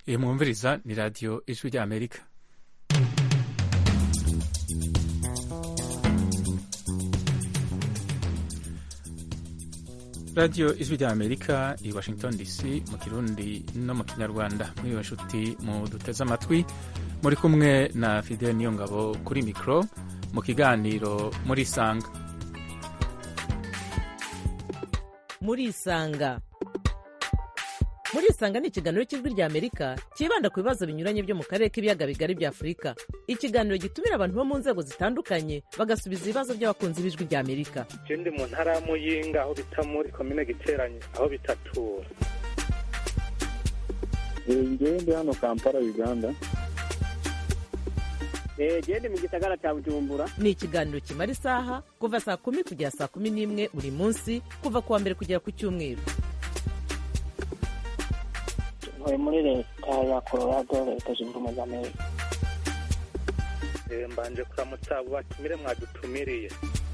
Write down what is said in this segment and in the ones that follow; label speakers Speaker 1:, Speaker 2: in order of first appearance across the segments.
Speaker 1: iyi mwumviriza ni radiyo ijwi ry'amerika radiyo ijwi ry'amerika i washington dc mu kirundi no mu kinyarwanda muri iyo nshuti mu duteze amatwi muri kumwe na fidel niyongabo kuri mikoro mu kiganiro muri isanga
Speaker 2: muri isanga muri isanga ni ikiganiro cy'ijwi rya amerika cyibanda ku bibazo binyuranye byo mu karere k'ibiyaga bigari bya afurika ikiganiro gitumira abantu bo mu nzego zitandukanye bagasubiza ibibazo by'abakunzi b'ijwi rya amerika
Speaker 3: je ndi mu ntara ya muyinga aho bita muri komine giteranye aho bitatura
Speaker 4: ngewe ndi hano kampala uganda
Speaker 5: gende mu gisagara cya bujumbura
Speaker 2: ni ikiganiro kimara isaha kuva saa kumi kugera saa kumi n'imwe buri munsi kuva ku wa mbere kugera ku cyumweru
Speaker 5: ntuye muri leta ya colorado leta zunze ubumwe za amerika
Speaker 3: Eh, mbanje kuramutsa abo batumire mwadutumiriye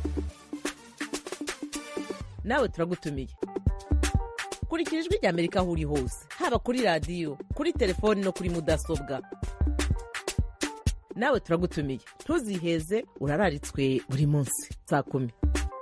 Speaker 2: nawe turagutumiye kurikira ijwi rya amerika aho uri hose haba kuri radiyo kuri telefoni no kuri mudasobwa nawe turagutumiye ntuziheze urararitswe buri munsi saa kumi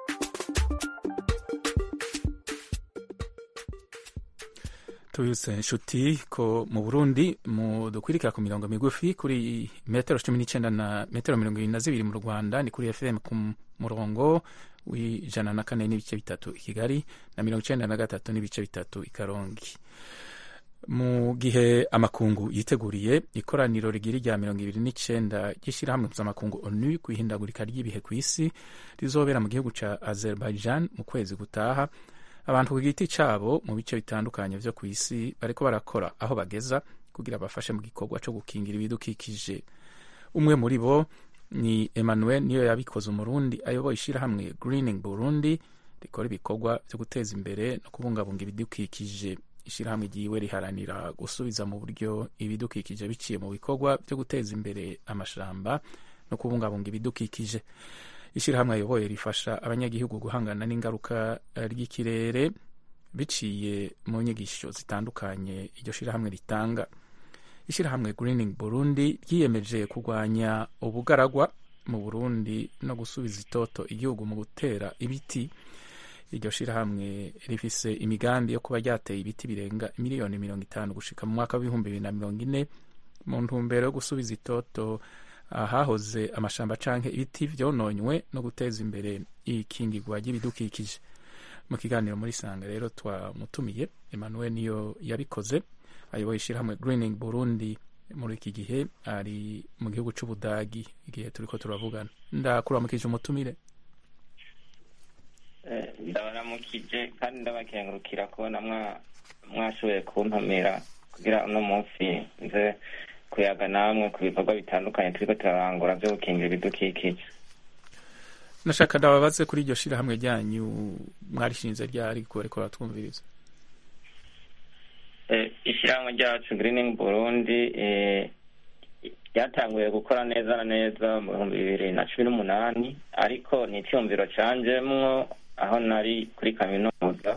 Speaker 1: tubibutse inshuti ko mu burundi mu dukwirikira ku mirongo migufi kuri metero cumi n'icyenda na metero mirongo irindwi na zibiri mu rwanda ni kuri fm ku murongo w'ijana na kane n'ibice bitatu i kigali na mirongo icyenda na gatatu n'ibice bitatu i karongi mu gihe amakungu yiteguriye ikoraniro rigira rya mirongo ibiri n'icyenda ry'ishyirahamwe mpuzamakungu onu ku ihindagurika ry'ibihe ku isi rizobera mu gihugu cya azerbaijan mu kwezi gutaha abantu ku giti cyabo mu bice bitandukanye byo ku isi bariko barakora aho bageza kugira bafashe mu gikorwa cyo gukingira ibidukikije umwe muri bo ni emmanuel niyo yabikoze umurundi ayoboye ishyirahamwe greening burundi rikora ibikorwa byo guteza imbere no kubungabunga ibidukikije ishyirahamwe ryiwe riharanira gusubiza mu buryo ibidukikije biciye mu bikorwa byo guteza imbere amashamba no kubungabunga ibidukikije ishyirahamwe ayoboye rifasha abanyagihugu guhangana n'ingaruka ry'ikirere biciye mu nyigisho zitandukanye iryo shyirahamwe ritanga ishyirahamwe greening burundi ryiyemeje kurwanya ubugaragwa mu burundi no gusubiza itoto igihugu mu gutera ibiti iryo shyirahamwe rifise imigambi yo kuba ryateye ibiti birenga miliyoni mirongo itanu gushika mu mwaka w'ibihumbi bibiri na mirongo ine mu ntumbero yo gusubiza itoto ahahoze amashamba canke ibiti vyononywe no guteza imbere ikingirwa ry'ibidukikije mu kiganiro muri sanga rero twamutumiye emmanuel niyo yabikoze ayoboye ishyirahamwe greening burundi muri iki gihe ari mu gihugu c'ubudagi igihe turiko turavugana ndakuramukije umutumire
Speaker 6: ndabaramukije kandi ndabakengurukira kubona mwashoboye kuntumira kugira uno munsi nze kuyaga namwe ku bikorwa bitandukanye turiko turarangura vyo gukingira ibidukikije
Speaker 1: nashaka ndababaze kuri iryo shirahamwe ryanyu mwarishinze ryari ko bariko baratwumviriza
Speaker 6: ishyirahamwe ryacu greening burundi ryatanguye gukora neza na neza mu bihumbi bibiri na cumi n'umunani ariko ni icyumviro canjemwo aho nari kuri kaminuza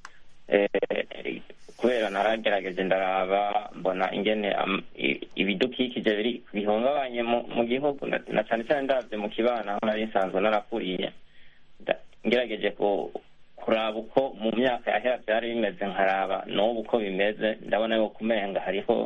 Speaker 6: kubera naragerageje ndaraba mbona ingene ibidukikije biri bihungabanye mu gihugu na cyane cyane ndabye mu kibana aho nari nsanzwe narakuriye ngerageje kuraba uko mu myaka yahera byari bimeze nkaraba n'ubu uko bimeze ndabona yuko umenga hariho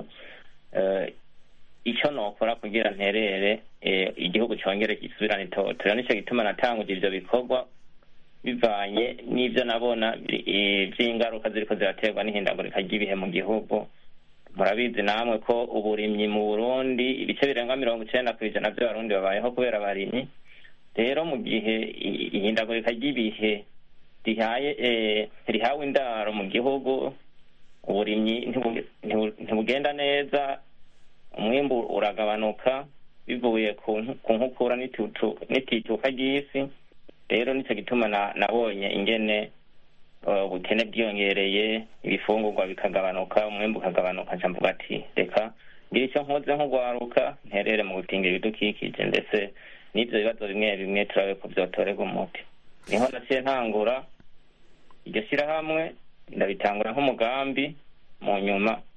Speaker 6: icyo nokora kugira nterere igihugu cyongere gisubirane itoto rero nicyo gituma natanguje ivyo bikorwa bivanye n'ibyo nabona by'ingaruka ziriko ziraterwa n'ihindagurika ry'ibihe mu gihugu murabizi namwe ko uburimyi mu burundi ibice birenga mirongo icenda ku ijana by'abarundi babayeho kubera abarimyi rero mu gihe ihindagurika ry'ibihe rihaye rihawe indaro mu gihugu uburimyi ntibugenda neza umwimbu uragabanuka bivuye ku nkukura n'itituka ry'isi rero nicyo gituma nabonye ingene ubukene bwiyongereye ibifungurwa bikagabanuka umwembe ukagabanuka nca mvuga ati reka ngira icyo nkoze nk'ugwaruka nterere mu gukingira ibidukikije ndetse n'ibyo bibazo bimwe bimwe turabe ko byotorerwa umuti niho naciye ntangura iryo shyirahamwe ndabitangura nk'umugambi mu nyuma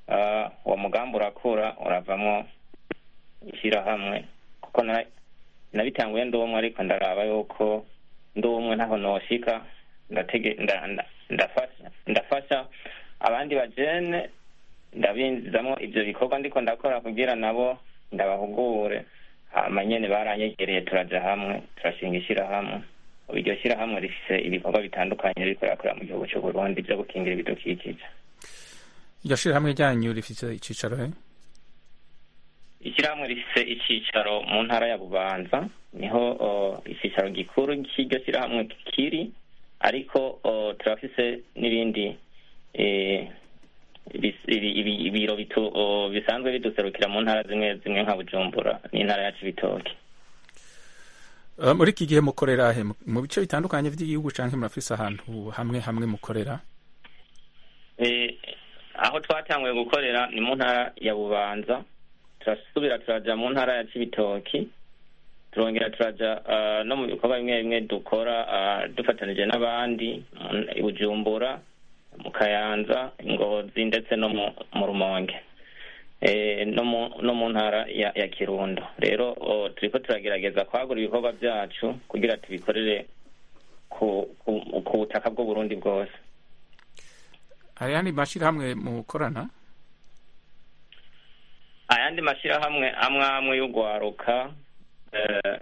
Speaker 6: ah, uwo mugambi urakura uravamo ishyirahamwe kuko na- nabitanguye ndi umwe ariko ndaraba yuko ndi umwe ntaho noshika ndatege nda- nda- ndafasha ndafasha abandi bajene ndabinjizamo ivyo bikorwa ndiko ndakora kugira nabo ndabahugure hama nyene baranyegereye turaja hamwe turashinga ishirahamwe ubu iryo shirahamwe rifise ibikorwa bitandukanye ririko rirakorera mu gihugu c'uburundi vyo gukingira ibidukikije
Speaker 1: iryo shirahamwe ryanyu rifite icicaro he
Speaker 6: ishyirahamwe rifise icicaro mu ntara ya bubanza niho o, icicaro gikuru cy'iryo shyirahamwe kiri ariko o, turafise n'ibindi eh, bis- ibi- ibi- ibiro bitu- o, bisanzwe biduserukira mu ntara zimwe zimwe nka bujumbura n'intara ya cibitoke
Speaker 1: Uh, muri iki gihe mukorera he Mu- mu bice bitandukanye by'igihugu canke murafise ahantu hamwe hamwe mukorera
Speaker 6: Eh, aho twatanguye gukorera ni mu ntara ya bubanza turasubira turaja mu ntara ya cibitoki turongera turaja ah, no mu bikorwa bimwe bimwe dukora ah, dufatanije n'abandi mu- i bujumbura mu kayanza ingozi ndetse no mu mu rumonge Eh, no mu no mu ntara ya, ya kirundo rero oh, turiko turagerageza kwagura ibikorwa byacu kugira tubikorere ku, ku, ku butaka bw'uburundi bwose
Speaker 1: hari yandi mashirahamwe mukorana
Speaker 6: ayandi mashyirahamwe amwe amwe y'urwaruka eh,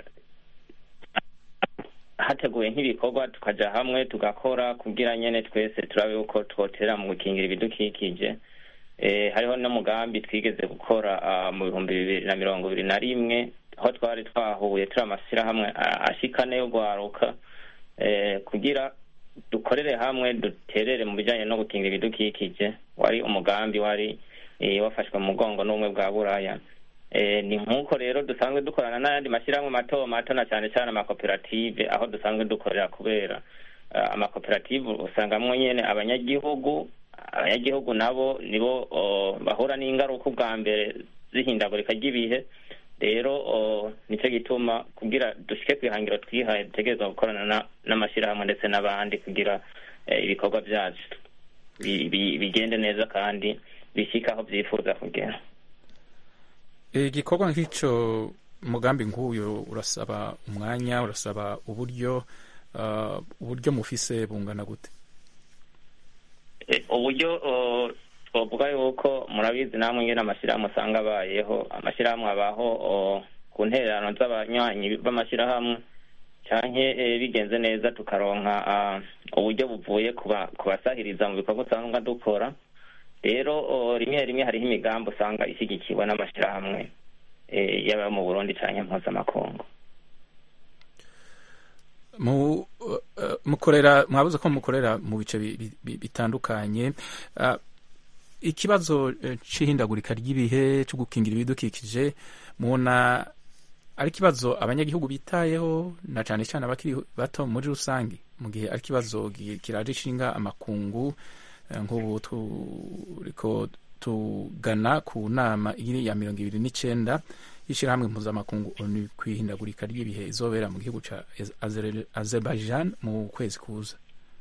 Speaker 6: hateguye nk'ibikorwa tukaja hamwe tugakora kugira nyene twese turabe uko twotera mu gukingira ibidukikije eh, hariho n'umugambi twigeze gukora ah, mu bihumbi bibiri na mirongo ibiri na rimwe aho twari twahuye turi amashyirahamwe ah, ashikane y'urwaruka eh, kugira dukorere hamwe duterere mu bijanye no gukingira ibidukikije wari umugambi wari eh, wafashwe mu mugongo n'ubumwe bwa buraya Eh, ni nk'uko rero dusanzwe dukorana n'ayandi mashyirahamwe mato mato na cyane cyane amakoperative aho dusanzwe dukorera kubera eh, amakoperative usangamwo nyene abanyagihugu abanyagihugu nabo nibo oh, bahura n'ingaruka ubwa mbere z'ihindagurika ry'ibihe rero oh, nicyo gituma kugira dushike ku ihangiro twihaye dutegerezwa gukorana na- n'amashyirahamwe ndetse n'abandi kugira eh, ibikorwa byacu bi- bi- bigende neza kandi bishike aho byifuza kugera
Speaker 1: igikorwa nk'ico umugambi nk'uyu urasaba umwanya urasaba uburyo uh, uburyo mufise bungana gute
Speaker 6: Eh, uburyo oh, twavuga yuko murabizi namwe ingene amashyirahamwe usanga abayeho amashyirahamwe abaho oh, ku ntererano z'abanywanyi b'amashyirahamwe canke eh, bigenze neza tukaronka ah, uburyo buvuye ku ba- ku basahiriza mu bikorwa usanga dukora rero oh, rimwe rimwe hariho imigambi usanga ishyigikiwe n'amashyirahamwe eh, yaba mu burundi canke mpuzamakungu
Speaker 1: mu uh, uh, mukorera mwabuze ko mukorera mu bice bi- bi- bi- bitandukanye uh, ikibazo uh, c'ihindagurika ry'ibihe co gukingira ibidukikije mubona ari ikibazo abanyagihugu bitayeho na cane cane abakiri bato muri rusange mu gihe ari ikibazo gi- kiraje ishinga amakungu eh, nk'ubu turiko tugana ku nama iri ya mirongo ibiri n'icenda y'ishirahamwe mpuzamakungu onu kwihindagurika ry'ibihe izobera mu gihugu ca Azer- azerbaijan mu kwezi kuza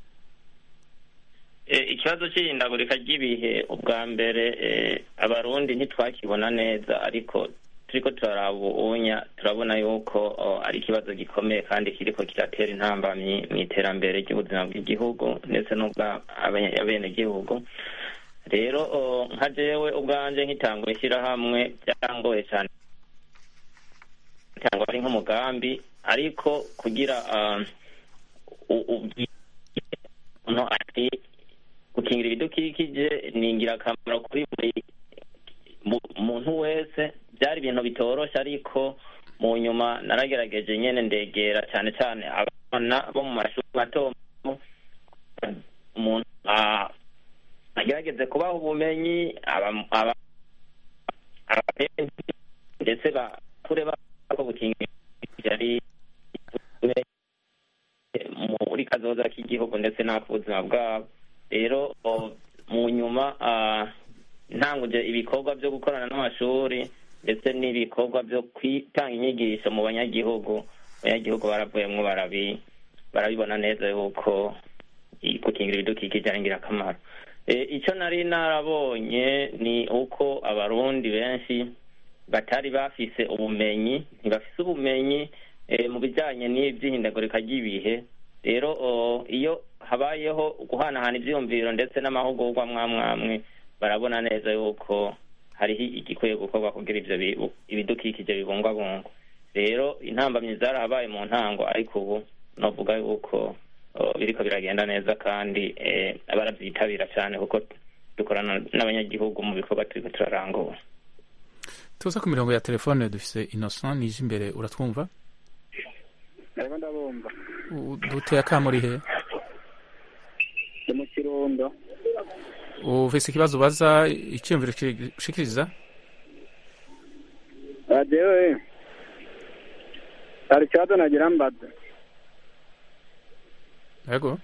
Speaker 6: Eh, ikibazo cy'ihindagurika ry'ibihe ubwa mbere eh, abarundi ntitwakibona neza ariko turiko turaraba ubunya turabona yuko oh, ari ikibazo gikomeye kandi kiriko kiratera intambamyi mu iterambere ry'ubuzima bw'igihugu ndetse n'ubw'abenegihugu rero oh, nka jewe ubwanje nkitangura ishyirahamwe byarangoye cyane cyangwa ari nk'umugambi ariko kugira ah, u- ubwi- umuntu ati gukingira ibidukikije ni ingirakamaro kuri buri mu- muntu wese byari ibintu bitoroshe ariko mu nyuma naragerageje nyene ndegera cyane cyane abana bo mu mashuri mato mato. umuntu ah, agerageze kubaha ubumenyi aba- aba- abapenzi ndetse bakure bako gukingira ibidukikije ari muri kazoza k'igihugu ndetse n'ak'ubuzima bwabo rero o, mu nyuma ah, ntanguje ibikorwa byo gukorana n'amashuri ndetse n'ibikorwa byo kwitanga inyigisho mu banyagihugu abanyagihugu baravuyemwo barabi barabibona neza yuko i- gukingira ibidukikije ari ingirakamaro icyo nari narabonye ni uko abarundi benshi batari bafise ubumenyi ntibafise ubumenyi mu bijyanye n'iby'ihindagurika ry'ibihe rero iyo habayeho guhanahana ibyiyumviro ndetse n'amahugurwa mwamwamwe barabona neza yuko hariho igikwiye gukorwa kugira ibyo ibidukikije bibungwabungwa rero intambamyi zarahabaye mu ntango ariko ubu navuga yuko biriko biragenda neza kandi barabyitabira cyane kuko dukorana n'abanyagihugu mu bikorwa turiko turarangura
Speaker 1: tuza ku mirongo ya telefone dufise innocent nije imbere uratwumva
Speaker 4: ariko ndabumva
Speaker 1: duteye akamuri he
Speaker 4: ni mu kirundo
Speaker 1: ufise ikibazo ubaza icyiyumviro ushikiriza
Speaker 4: jewe hari ikibazo nagira mbaza
Speaker 1: yego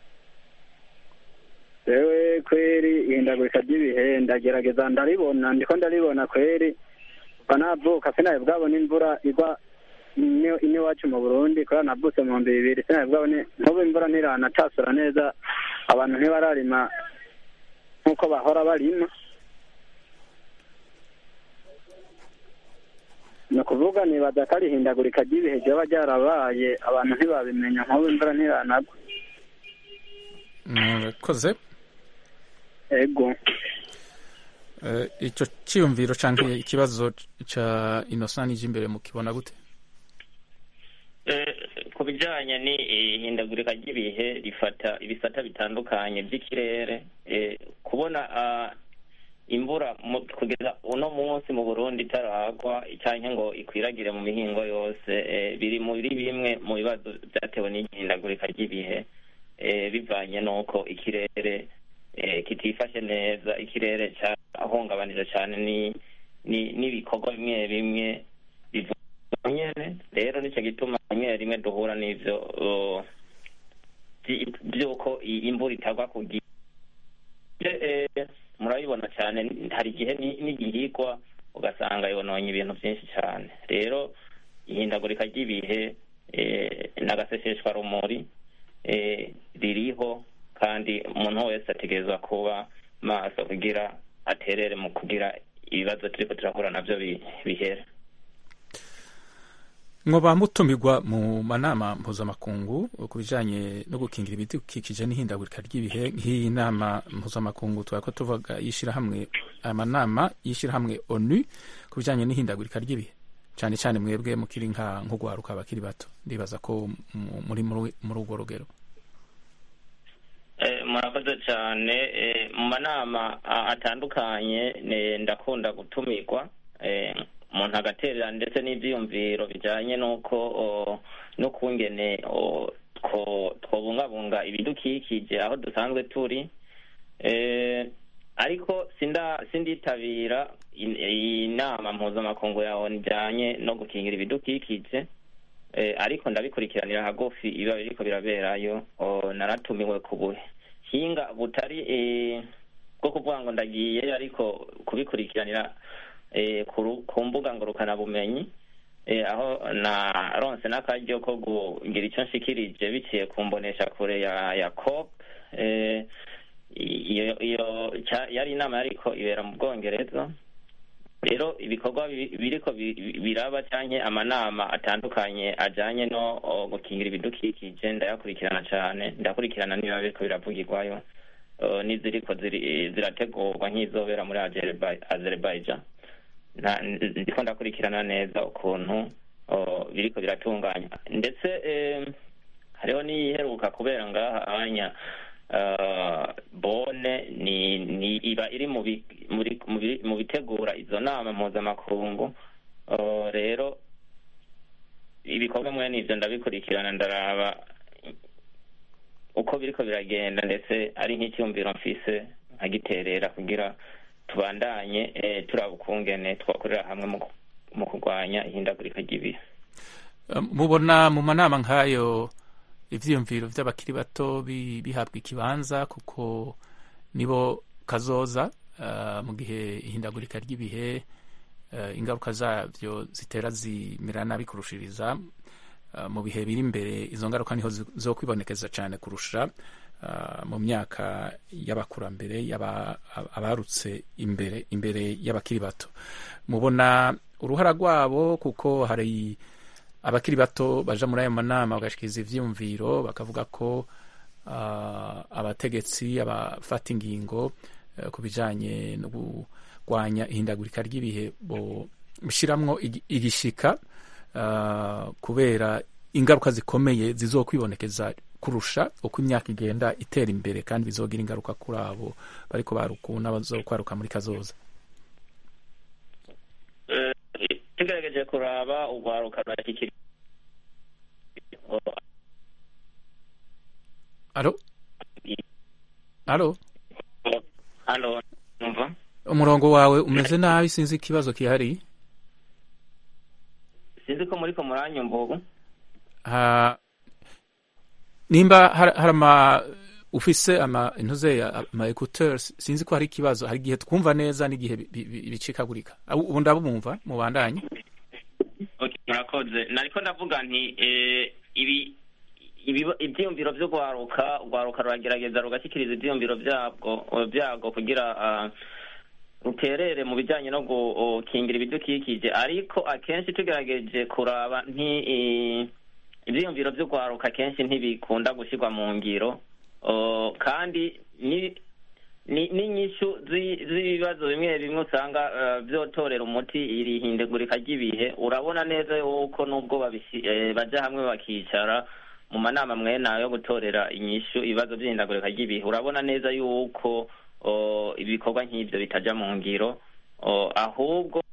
Speaker 4: jewe kweri ihindagurika ry'ibihe ndagerageza ndaribona ndiko ndaribona kweri kuva navuka sinaye bwabona imvura igwa ino iwacu mu burundi kubera navutse mu bihumbi bibiri sinaye bwabone nk'ubu imvura ntiranatasura neza abantu ntibararima nk'uko bahora barima ni ukuvuga nibaza ko ari ihindagurika ry'ibihe ryoba ryarabaye abantu ntibabimenya nk'ubu imvura ntiranagwa
Speaker 1: murakoze
Speaker 4: ego
Speaker 1: icyo cyiyumviro cyangwa ikibazo cya innocent nije imbere mukibona gute
Speaker 6: ku bijyanye n'ihindagurika ry'ibihe rifata ibisata bitandukanye by'ikirere kubona imvura kugeza uno munsi mu burundi itaragwa cyangwa ngo ikwiragire mu mihingo yose biri muri bimwe mu bibazo byatewe n'ihindagurika ry'ibihe bivanye n'uko ikirere kitifashe neza ikirere cyahungabanije cyane n'ibikorwa bimwe bimwe nyene rero nicyo gituma rimwe rimwe duhura n'ivyo by'uko imvura itagwa ku gihe murabibona cyane hari igihe n'igihigwa ugasanga yononye ibintu byinshi cyane rero ihindagurika ry'ibihe n'agaseseshwa rumuri ririho kandi umuntu wese ategerezwa kuba maso kugira aterere mu kugira ibibazo turiko turahura navyo bihere
Speaker 1: mwoba mutumirwa mu manama mpuzamakungu ku bijanye no gukingira ibidukikije n'ihindagurika ry'ibihe nk'iyi nama mpuzamakungu twari ko tuvuga y'ishirahamwe amanama y'ishirahamwe onu ku bijanye n'ihindagurika ry'ibihe cyane cyane mwebwe mukiri nka nk'ugwaruka abakiri bato ndibaza ko muri muri urwo rugero
Speaker 6: murakoze cyane mu manama atandukanye ndakunda gutumirwa umuntu agaterera ndetse n'ibyiyumviro bijyanye n'uko n'ukungene twobungabunga ibidukikije aho dusanzwe turi ariko sinditabira inama mpuzamakungu yawe bijyanye no gukingira ibidukikije ariko ndabikurikiranira hagufi ibiba biriko biraberayo naratumiwe ku buhinga butari bwo kuvuga ngo ndagiye ariko kubikurikiranira ku mbuga ngurukanabumenyi aho naronse n'akaryo ko kugira icyo nshikirije biciye ku mbonesha kure ya ya cop iyo yari inama yariko ibera mu bwongereza rero ibikorwa biriko biraba cyangwa amanama atandukanye ajyanye no gukingira ibidukikije ndayakurikirana cyane ndakurikirana niba biriko biravugirwayo n'iziriko zirategurwa nk'izobera muri azerbaijan ndiko ndakurikirana neza ukuntu biriko biratunganya ndetse hariho n'iyiheruka kubera ngaha anya bone ni ni iba iri mu bitegura izo nama mpuzamakungu rero ibikorwa mwene ivyo ndabikurikirana ndaraba uko biriko biragenda ndetse ari nk'icyumviro mfise nkagiterera kugira tubandanye turaba ukungene twakorera hamwe mu kurwanya ihindagurika ry'ibihe
Speaker 1: mubona mu manama nk'ayo ivyiyumviro vy'abakiri bato bihabwa ikibanza kuko nibo kazoza mu gihe ihindagurika ry'ibihe ingaruka zabyo zitera zimera nabi kurushiriza mu bihe biri imbere izo ngaruka niho zo kwibonekeza cyane kurusha ah, mu myaka y'abakurambere y'aba- abarutse imbere imbere y'abakiri bato mubona uruhara rwabo kuko hari abakiri bato baja muri ayo manama bagashikiriza ivyiyumviro bakavuga ko ah, abategetsi abafata ingingo eh, ku bijanye no kurwanya ihindagurika ry'ibihe bo bishiramwo igi- igishika ah, kubera ingaruka zikomeye zizokwibonekeza kurusha uko imyaka igenda itera imbere kandi bizogira ingaruka kuri abo bariko baruku n'abazokwaruka muri kazoza
Speaker 6: Eh, tugerageje kuraba urwaruka rurashyikira
Speaker 1: alo alo
Speaker 6: hano numva
Speaker 1: umurongo wawe umeze nabi sinzi ikibazo kihari
Speaker 6: sinzi ko muri ko muranyumva ubu
Speaker 1: Ha- nimba har- hari ama ufise ama intuze ama écouteurs sinzi ko hari ikibazo hari igihe twumva neza n'igihe bi- bi- bi- bicikagurika Abu- ubu ndabumva mubandanye
Speaker 6: Okay, murakoze nariko ndavuga nti eh, ibi ibiba- ivyiyumviro vyo gwaruka urwaruka ruragerageza rugashyikiriza ivyiyumviro vyabwo vyago kugira ah, ruterere mu bijanye no gukingira ibidukikije ariko akenshi tugerageje kuraba nti eh, ivyiyumviro vyo gwaruka akenshi ntibikunda gushirwa mu ngiro Oh, kandi ni ni n'inyishu zi- z'ibibazo bimwe bimwe usanga eh, vyotorera umuti iri hindagurika ry'ibihe urabona neza yuko nubwo babishi- eh, baja hamwe bakicara mu manama mwene ayo yo gutorera inyishu ibibazo vy'ihindagurika ry'ibihe urabona neza yuko oh, ibikorwa nk'ivyo bitaja mu ngiro oh, ahubwo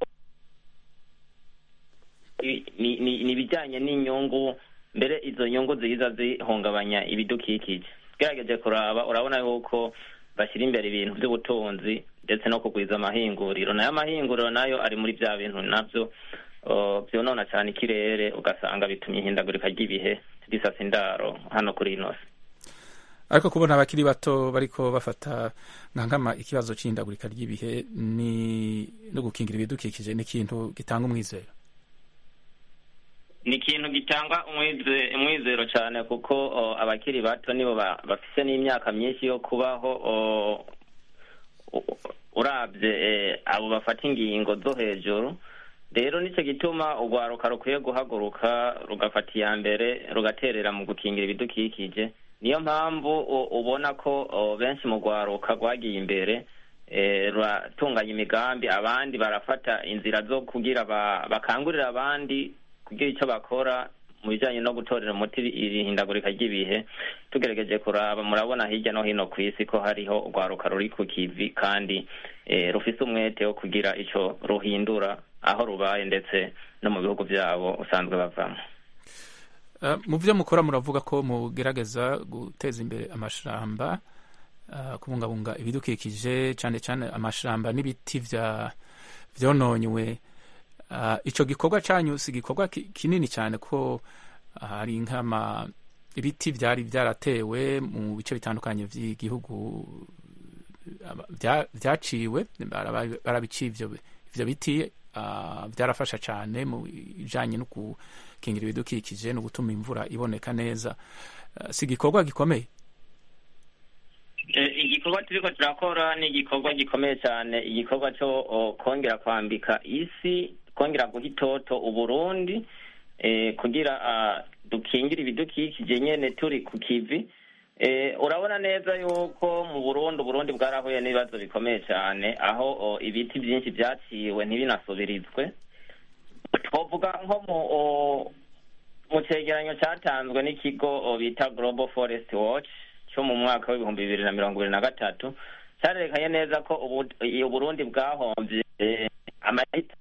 Speaker 6: i- ni ni- ni ibijanye n'inyungu mbere izo nyungu ziza zihungabanya ibidukikije gerageje kuraba urabona yuko bashyira imbere ibintu by'ubutunzi ndetse no kugwiza amahinguriro nayo amahinguriro nayo ari muri bya bintu navyo uh, vyonona cyane ikirere ugasanga bitumye ihindagurika ry'ibihe risasa indaro hano kuri ino si
Speaker 1: ariko kubona abakiri bato bariko bafata nka nkama ikibazo c'ihindagurika ry'ibihe ni no gukingira ibidukikije ni ikintu gitanga umwizero
Speaker 6: ni ikintu gitanga umwize- umwizero cyane kuko o, abakiri bato nibo ba- bafise n'imyaka myinshi yo kubaho o, u- urabye eh, abo bafata ingingo zo hejuru rero nicyo gituma urwaruka rukwiye guhaguruka rugafata iya mbere rugaterera mu gukingira ibidukikije niyo mpamvu u- ubona ko o, benshi mu rwaruka rwagiye imbere eh, ruratunganya imigambi abandi barafata inzira zo kugira ba- bakangurira abandi kugira icyo bakora mu bijyanye no gutorera umuti iri hindagurika ry'ibihe tugerageje kuraba murabona hirya no hino ku isi ko hariho urwaruka ruri ku kivi kandi eh, rufise umwete wo kugira ico ruhindura aho rubaye ndetse no mu bihugu byabo usanzwe bavamo
Speaker 1: Uh, mu byo mukora muravuga ko mugerageza guteza imbere amashamba uh, kubungabunga ibidukikije cyane cyane amashamba n'ibiti vya vyononywe uh, ico gikorwa canyu si igikorwa ki- kinini cyane ko uh, hari nkama ibiti vyari vyaratewe mu bice bitandukanye vy'igihugu aba- vya- vyaciwe baraba- barabiciye ivyo ivyo biti uh, byarafasha cyane mu bijanye no gukingira ibidukikije no gutuma imvura iboneka neza uh, si igikorwa gikomeye
Speaker 6: Eh, igikorwa turiko turakora ni igikorwa gikomeye cyane igikorwa cyo o, kongera kwambika isi kongera guha itoto uburundi eh, kugira ah, dukingire ibidukikije nyene turi ku kivi eh, urabona neza yuko mu burundi uburundi bwarahuye n'ibibazo bikomeye cyane aho o, ibiti byinshi vyaciwe ntibinasubirizwe twovuga nko mu o, mu cegeranyo cyatanzwe n'ikigo o, bita global forest watch cyo mu mwaka w'ibihumbi bibiri na mirongo ibiri na gatatu cyarerekanye neza ko ubu- i- uburundi bwahomvye eh, amahita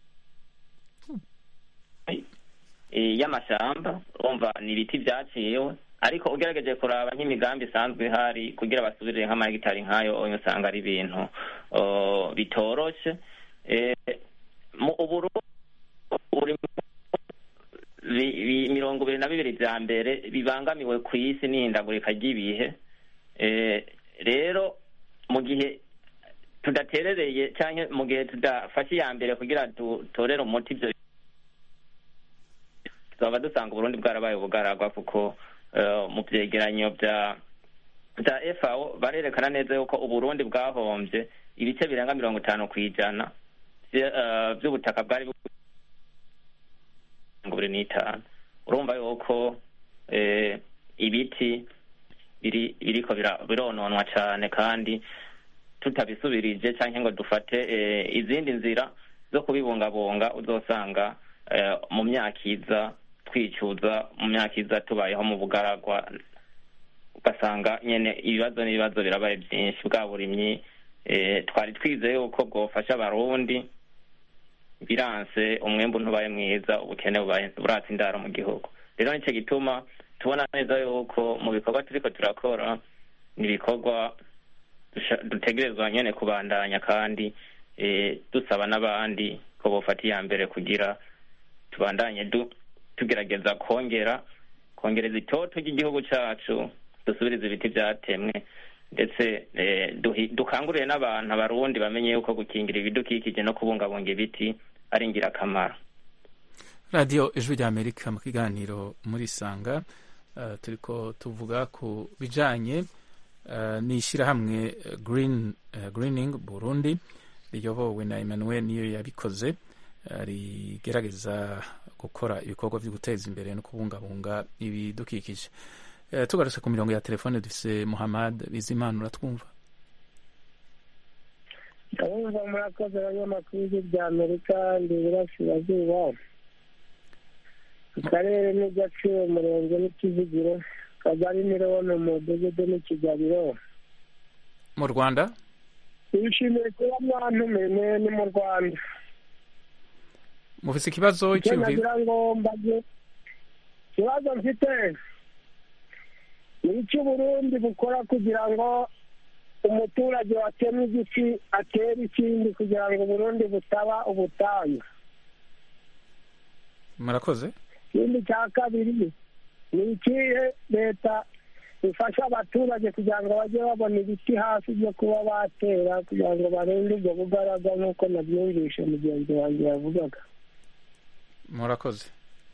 Speaker 6: eh, y'amashamba urumva ni ibiti vyaciwe ariko ugerageje kuraba nk'imigambi isanzwe ihari kugira basubirire nk'amahegitari nk'ayo oyo usanga ari ibintu oh, bitoroshe Eh, mu uburundi buri bi- bi- mirongo ibiri na bibiri vya mbere bibangamiwe ku isi n'ihindagurika ry'ibihe Eh, rero mu gihe tudaterereye canke mu gihe tudafashe iya mbere kugira dutorere umuti ivyo tukaba dusanga uburundi bwarabaye ubugaragwa kuko eh, mu vyegeranyo vya za FAO barerekana neza yuko uburundi bwahombye ibice birenga mirongo itanu ku ijana vye- eh, vy'ubutaka bwari bu- mirongo ibiri n'itanu urumva yuko eh, ibiti biri biriko bira- birononwa cane kandi tutabisubirije canke ngo dufate eh, izindi nzira zo kubibungabunga uzosanga eh, mu myaka iza twicuza mu myaka iza tubayeho mu bugaragwa ugasanga nyene ibibazo n'ibibazo birabaye byinshi bwa burimyi eh, twari twizeye yuko bwofasha abarundi biranse umwembu ntubaye mwiza ubukene bubaye buratse indaro mu gihugu rero nico gituma tubona neza yuko mu bikorwa turiko turakora ni ibikorwa dusha- dutegerezwa nyene kubandanya kandi eh, dusaba n'abandi ko bofata iya mbere kugira tubandanye du, tugerageza kongera kongereza itoto ry'igihugu cacu dusubirize ibiti vyatemwe ndetse eh, duhi- dukangurire n'abantu abarundi bamenye yuko gukingira ibidukikije no kubungabunga ibiti ari ingirakamaro
Speaker 1: radiyo ijwi rya amerika mu kiganiro muri sanga uh, turiko tuvuga ku bijanye uh, n'ishyirahamwe eh, green uh, greening burundi riyobowe na emmanuel niyo yabikoze uh, rigerageza gukora ibikorwa byo guteza imbere no kubungabunga ibidukikije uh, tugarutse ku mirongo ya telefone dufise muhammad bizimana uratwumva
Speaker 5: ndabumva murakoze abanyamakuru b'ijwi rya amerika ndi iburasirazuba akarere n'igaciro umurenge n'ikizigiro kagari mirono mu mudugudu n'ikigabiro
Speaker 1: mu rwanda
Speaker 5: twishimiye kuba mwantumiye ni mu rwanda
Speaker 1: mufise ikibazo
Speaker 5: icyo
Speaker 1: cyiyumviro
Speaker 5: nagira ngo mbaze ikibazo mfite ni icyo uburundi bukora kugira ngo umuturage watemye igiti atere ikindi kugira ngo uburundi butaba ubutayu
Speaker 1: murakoze
Speaker 5: ikindi cya kabiri ni ikihe leta ifasha abaturage kugira ngo bajye babona ibiti hafi byo kuba batera kugira ngo barinde ubwo bugaraga nk'uko nabyumvishe mugenzi wanjye yavugaga
Speaker 1: murakoze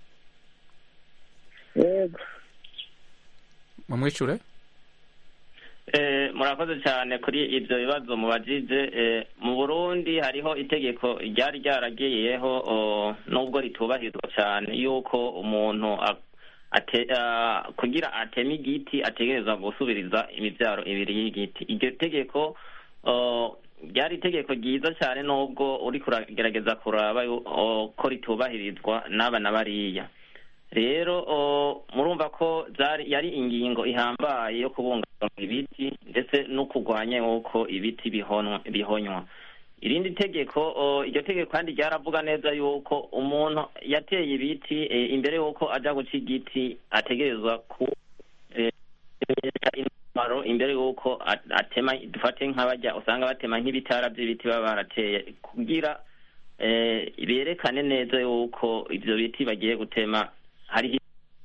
Speaker 5: yego
Speaker 1: mumwishure
Speaker 6: Eh, murakoze cyane kuri ibyo bibazo mubajije eh, mu burundi hariho itegeko ryari ryaragiyeho oh, nubwo ritubahirizwa cyane yuko umuntu a- ate, ah, kugira ateme igiti ategerezwa gusubiriza imibyaro ibiri y'igiti iryo tegeko oh, ryari itegeko ryiza cyane nubwo uri kuragerageza kuraba yu- oh, ko ritubahirizwa n'aba na bariya rero oh, murumva ko zari yari ingingo ihambaye yo kubungabunga ibiti ndetse no kurwanya yuko ibiti bihonwa bihonywa irindi tegeko oh, iryo tegeko kandi ryaravuga neza yuko umuntu yateye ibiti eh, imbere yuko aja guca igiti ategerezwa ku eh, intwaro imbere yuko a- atema dufate nk'abajya usanga batema nk'ibitara by'ibiti baba barateye kugira eh, berekane neza yuko ivyo biti bagiye gutema hariho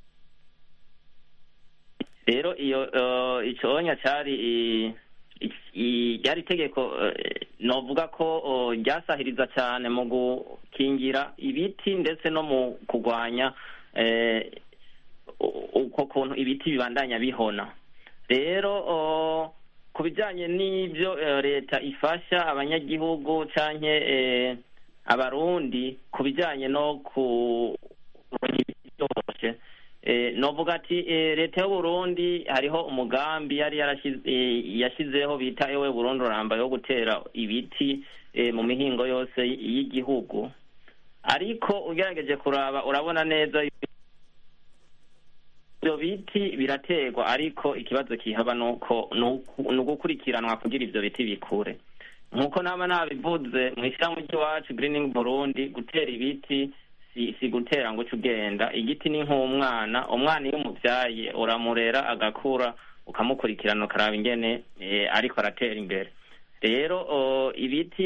Speaker 6: rero iyo eh, iconya cari i- i- i- ryari itegeko eh, novuga ko oh, ryasahiriza cyane mu gukingira ibiti ndetse no mu kurwanya eh, u- uko kuntu ibiti bibandanya bihona rero oh, ku bijyanye n'ibyo eh, leta ifasha abanyagihugu canke eh, abarundi ku bijyanye no ku byose eh, novuga ati eh, leta y'uburundi hariho umugambi yari yarashize- eh, yashizeho bita ewe burundi uramba yo gutera ibiti eh, mu mihingo yose y'igihugu ariko ugerageje kuraba urabona neza ibyo biti biraterwa ariko ikibazo kihaba nuko ni ugukurikiranwa kugira ibyo biti bikure nk'uko naba nabivuze mu ishyirahamwe ry'iwacu greening burundi gutera ibiti si si gutera ngo uce ugenda igiti ni nk'umwana umwana iyo umubyaye uramurera agakura ukamukurikirana ukaraba ingene eh, ariko aratera imbere rero oh, ibiti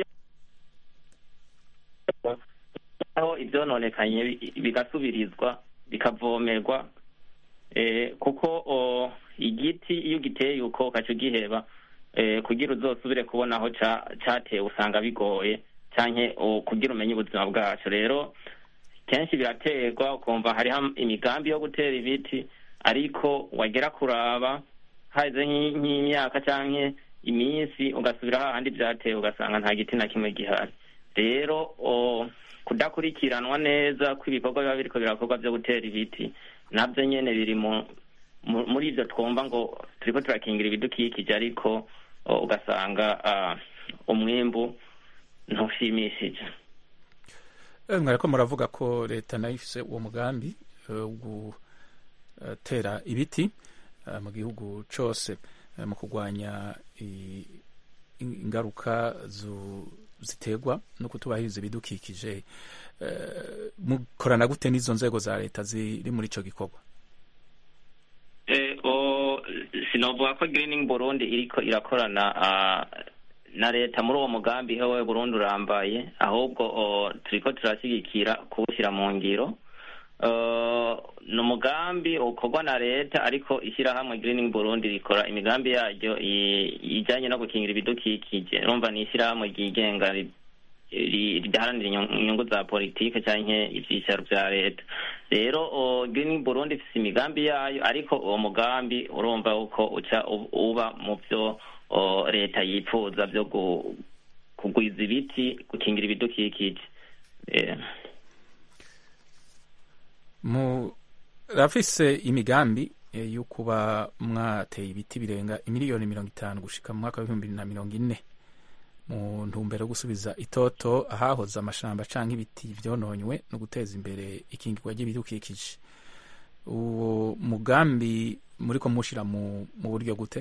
Speaker 6: aho ibyononekanye bi- bigasubirizwa bikavomerwa eh, kuko oh, igiti iyo ugiteye uko ukaca ugiheba eh, kugira uzosubire kubona aho ca- catewe usanga bigoye canke oh, kugira umenye ubuzima bwacu rero kenshi biraterwa ukumva hariho imigambi yo gutera ibiti ariko wagera kuraba haheze nk'i- nk'imyaka canke iminsi ugasubira hahandi vyatewe ugasanga nta giti na kimwe gihari rero o, kudakurikiranwa neza kw'ibikorwa biba biriko birakorwa vyo gutera ibiti navyo nyene biri mu mu- muri ivyo twumva ngo turiko turakingira ibidukikije ariko o, ugasanga ah, umwimbu ntushimishije
Speaker 1: Eh, mwariko muravuga ko leta nayo ifise uwo mugambi eh, wo gutera ibiti eh, mu gihugu cose eh, mu kurwanya i- in- ingaruka zu- ziterwa no kutubahiriza ibidukikije Eh, mukorana gute n'izo nzego za leta ziri muri ico gikorwa
Speaker 6: Eh, o, sinovuga ko greening burundi iriko irakorana ah, na leta muri uwo mugambi hewe burundi urambaye ahubwo o, turiko turashyigikira kuwushyira mu ngiro Eh, ni umugambi ukorwa na leta ariko ishyirahamwe greening burundi rikora imigambi yaryo i- ijanye no gukingira ibidukikije urumva ni ishyirahamwe ryigenga ri- ri- ridaharanira inyungu inyungu za politike canke ivyicaro vya leta rero o, greening burundi ifise imigambi yayo ariko uwo mugambi urumva uko uca u- uba mu vyo o, leta yipfuza vyo gu- kugwiza ibiti gukingira ibidukikije Eh.
Speaker 1: murafise imigambi eh, yo kuba mwateye ibiti birenga imiliyoni mirongo itanu gushika mu mwaka w'ibihumbi bibiri na mirongo ine mu ntumbero yo gusubiza itoto ahahoze amashamba canke ibiti vyononywe no guteza imbere ikingirwa ry'ibidukikije uwo mugambi muriko mushira mu, mu buryo gute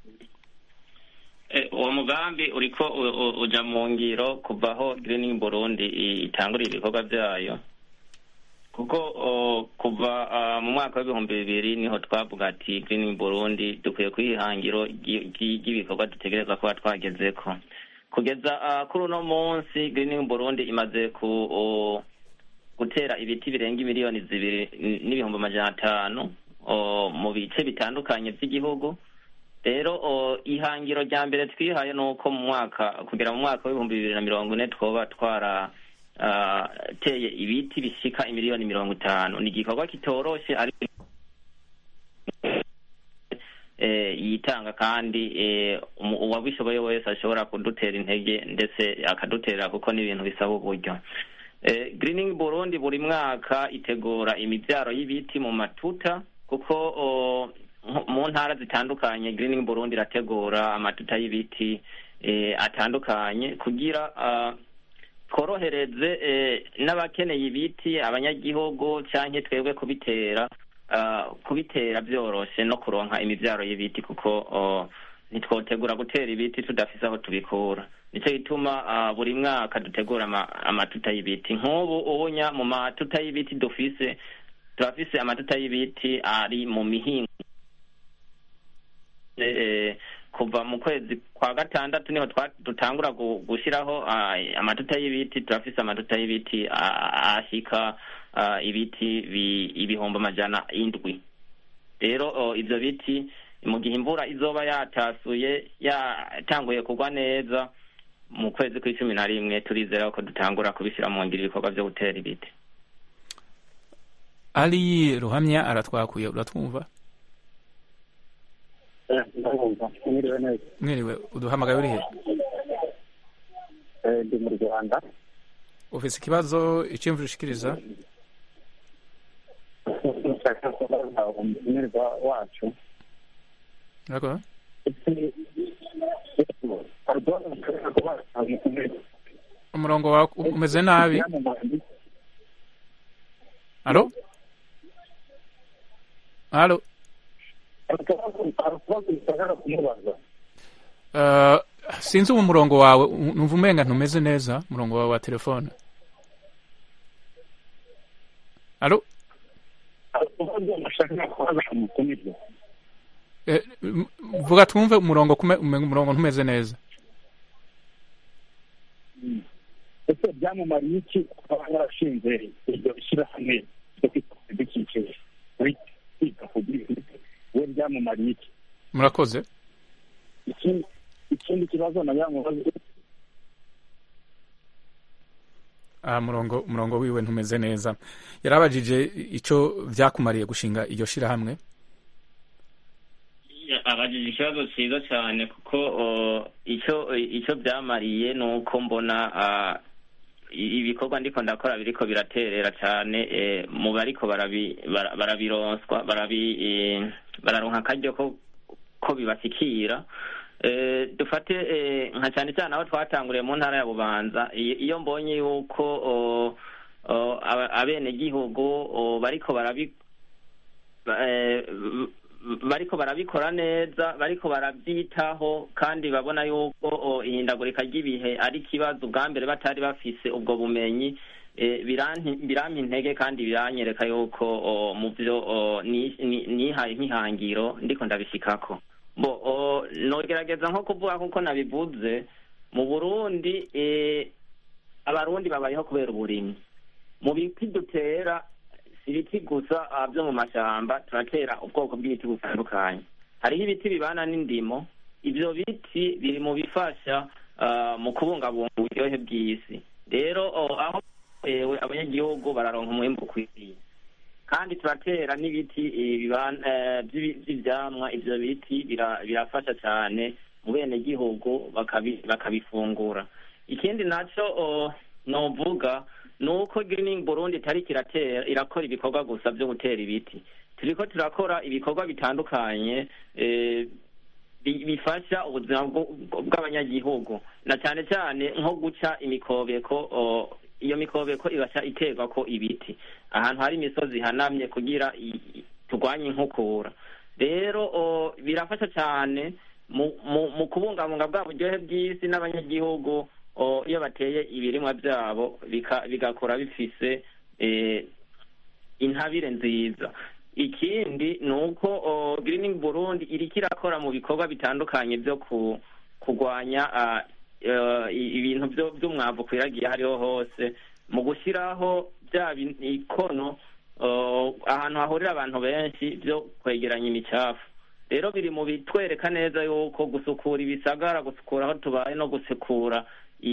Speaker 6: Eh, uwo mugambi uriko u- u- uja mu ngiro kuva aho greening burundi i- itangurira ibikorwa vyayo kuko o, kuva ah, mu mwaka w'ibihumbi bibiri niho twavuga ati greening burundi dukwiye kwihangiro ry'i- ry'i- ry'ibikorwa dutegerezwa kuba twagezeko kugeza ah, kuri uno munsi greening burundi imaze ku o, gutera ibiti birenga imiliyoni zibiri n- n'ibihumbi amajana atanu o, mu bice bitandukanye vy'igihugu rero o, ihangiro rya mbere twihaye ni uko mu mwaka kugera mu mwaka w'ibihumbi bibiri na mirongo ine twoba twara ah, teye ibiti bishika imiliyoni mirongo itanu ni igikorwa kitoroshe ariko eh, yitanga kandi eh, umu- uwabishoboye wese ashobora kudutera intege ndetse akaduterera kuko ni ibintu bisaba uburyo eh, greening burundi buri mwaka itegura imibyaro y'ibiti mu matuta kuko o, nko- mu ntara zitandukanye greening burundi irategura amatuta y'ibiti eh, atandukanye kugira ah, tworohereze eh, n'abakeneye ibiti abanyagihugu canke twebwe kubitera ah, kubitera vyoroshe no kuronka imivyaro y'ibiti kuko oh, ntitwotegura gutera ibiti tudafise aho tubikura nico gituma ah, buri mwaka dutegura ama- amatuta y'ibiti nk'ubu ubunya mu matuta y'ibiti dufise turafise amatuta y'ibiti ari mu mihingo eh, kuva mu kwezi kwa gatandatu niho twa- dutangura gu- gushiraho ah, amatuta y'ibiti turafise amatuta y'ibiti ah, ashika ah, ibiti bi- ibihumbi amajana indwi rero oh, ivyo biti mu gihe imvura izoba yatasuye yatanguye kugwa neza mu kwezi kw'icumi na rimwe turizera ko dutangura kubishyira mu ngiro ibikorwa vyo gutera ibiti
Speaker 1: ali ruhamya aratwakuye uratwumva
Speaker 5: ndabumva mwiriwe neza
Speaker 1: mwiriwe uduhamagaye urihe
Speaker 5: Eh, ndi mu rwanda
Speaker 1: ufise ikibazo iciyumviro ushikiriza
Speaker 5: nshaka kubaza umutumirwa wacu
Speaker 1: Yego.
Speaker 5: ese pardon nshaka kubaza umutumirwa
Speaker 1: umurongo wawe umeze nabi alo alo
Speaker 5: arakubaza nshaka kumubaza
Speaker 1: Uh, sinzi ubu umurongo wawe u- numva umenga ntumeze neza umurongo wawe wa telefone alo
Speaker 5: arakubaza nshaka kubaza umutumirwa
Speaker 1: Eh, m- vuga twumve umurongo kume- umenga umurongo ntumeze neza
Speaker 5: ese byamumariye iki kuba yarashinze iryo shyirahamwe ryo kwita ku bidukikije kwita ku bidukikije we byamumariye iki
Speaker 1: murakoze
Speaker 5: ikindi ikindi kibazo nagira ngo baze
Speaker 1: aha murongo umurongo wiwe ntumeze neza yarabajije icyo byakumariye gushinga iryo shirahamwe
Speaker 6: Ya- abajije ikibazo cyiza cyane kuko icyo icyo byamariye ni uko mbona ibikorwa ndiko ndakora biriko biraterera cyane mu bariko barabironswa bararonka akaryo ko bibashyikira dufate nka cyane cyane aho twatanguriye mu ntara ya bubanza iyo mbonye yuko abenegihugu bariko barabi bariko barabikora neza bariko barabyitaho kandi babona yuko ihindagurika ry'ibihe ari ikibazo ubwa mbere batari bafise ubwo bumenyi birampa intege kandi biranyereka yuko mu byo nihaye nk'ihangiro ndiko ndabishikako bo nogerageza nko kuvuga kuko nabivuze mu burundi abarundi babayeho kubera uburimyi mu biti dutera ibiti gusa byo mu mashyamba turatera ubwoko bw'ibiti butandukanye hariho ibiti bibana n'indimo ibyo biti biri mu bifasha mu kubungabunga uburyohe bw'isi rero aho bitewe abanyagihugu bararonka umwembe ukwiriye kandi turatera n'ibiti by'ibyamwa ibyo biti birafasha cyane mu benegihugu bakabifungura ikindi nacyo novuga ni uko Greening Burundi itari kiratera irakora ibikorwa gusa byo gutera ibiti turiko turakora ibikorwa bitandukanye bifasha ubuzima bw'abanyagihugu na cyane cyane nko guca imikobeko iyo mikobeko ibasha iterwa ko ibiti ahantu hari imisozi ihanamye kugira turwanye inkukura rero birafasha cyane mu kubungabunga bwa buryohe bw'isi n'abanyagihugu iyo bateye ibirimwa byabo bigakura bifise intabire nziza ikindi ni uko Greening Burundi iriko irakora mu bikorwa bitandukanye byo kurwanya ibintu by'umwavu kwiragiye hariho hose mu gushyiraho bya ikono ahantu hahurira abantu benshi byo kwegeranya imicafu rero biri mu bitwereka neza yuko gusukura ibisagara gusukura aho tubaye no gusukura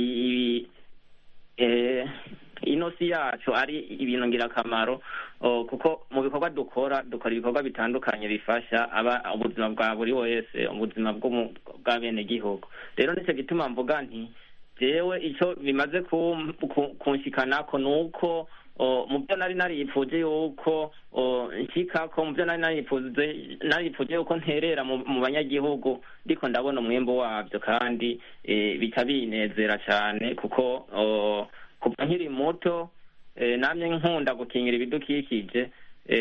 Speaker 6: inosi yacu ari ibintu ngirakamaro kuko mu bikorwa dukora dukora ibikorwa bitandukanye bifasha aba ubuzima bwa buri wese ubuzima bw'abenegihugu rero nicyo gituma mvuga nti jewe icyo bimaze kunshikanako ni uko mu byo nari naripfuje yuko nshikako mu byo nari naripfuje naripfuje yuko nterera mu banyagihugu ndiko ndabona umwembo wabyo kandi bica binezera cyane kuko kuva nkiri muto namye nkunda gukingira ibidukikije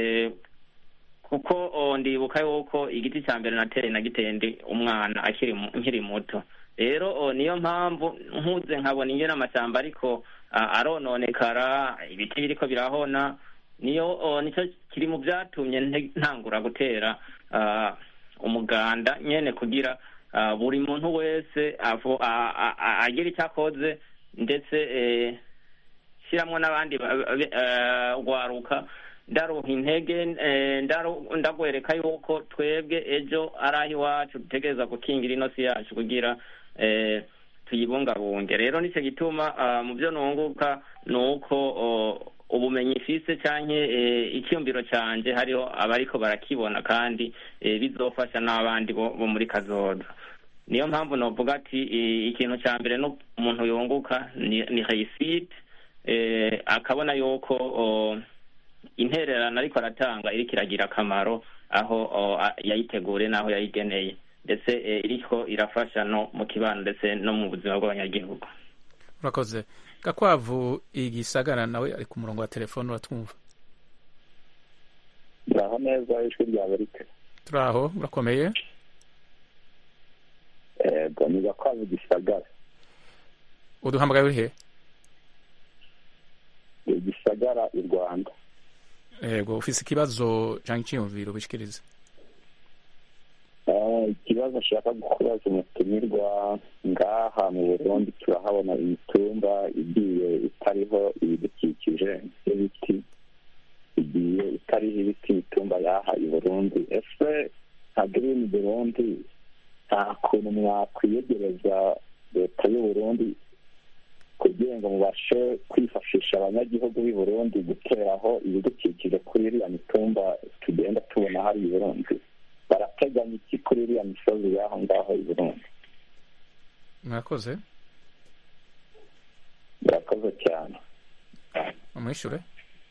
Speaker 6: kuko ndibuka yuko igiti cya mbere nateye nagiteye ndi umwana akiri nkiri muto rero niyo mpamvu nkuze nkabona ingena amashyamba ariko arononekara ibiti biriko birahona niyo nicyo kiri mu byatumye ntangura gutera umuganda nyene kugira buri muntu wese agira icyo akoze ndetse shyiramo n'abandi rwaruka ndaruha intege ndagwereka yuko twebwe ejo ari aho iwacu dutegereza gukingira inosi yacu kugira tuyibungabunge rero nicyo gituma mu byo nunguka ni uko ubumenyi ifise cyangwa icyumviro cyanjye hariho abariko barakibona kandi bizofasha n'abandi bo muri kazoza niyo mpamvu navuga ati ikintu cya mbere umuntu yunguka ni hayisite akabona yuko intererano ariko aratanga iriko iragira akamaro aho yayitegure n'aho yayigeneye ndetse iriko irafasha no mu kibano ndetse no mu buzima bw'abanyagihugu
Speaker 1: urakoze gakwavu igisagara nawe ari ku murongo wa telefone uratwumva
Speaker 7: turaho neza ijwi rya amerika
Speaker 1: turaho urakomeye
Speaker 7: ego ni gakwavu gisagara
Speaker 1: uduhamagaye uri he
Speaker 7: gisagara i rwanda
Speaker 1: yego ufise ikibazo cyangwa icyiyumviro ubishikirize
Speaker 7: ikibazo nshaka kubaza umutumirwa ngaha mu burundi turahabona imitumba igiye itariho ibidukikije n'ibiti igiye itariho ibiti imitumba yaha i burundi ese nka girini burundi nta kuntu mwakwiyegereza leta y'u burundi kugira ngo mubashe kwifashisha abanyagihugu b'i burundi guteraho ibidukikije kuri iriya mitumba tugenda tubona hari i burundi barateganya iki kuri iriya misozi y'aho ngaho i burundi
Speaker 1: mwakoze
Speaker 7: murakoze cyane
Speaker 1: umwishure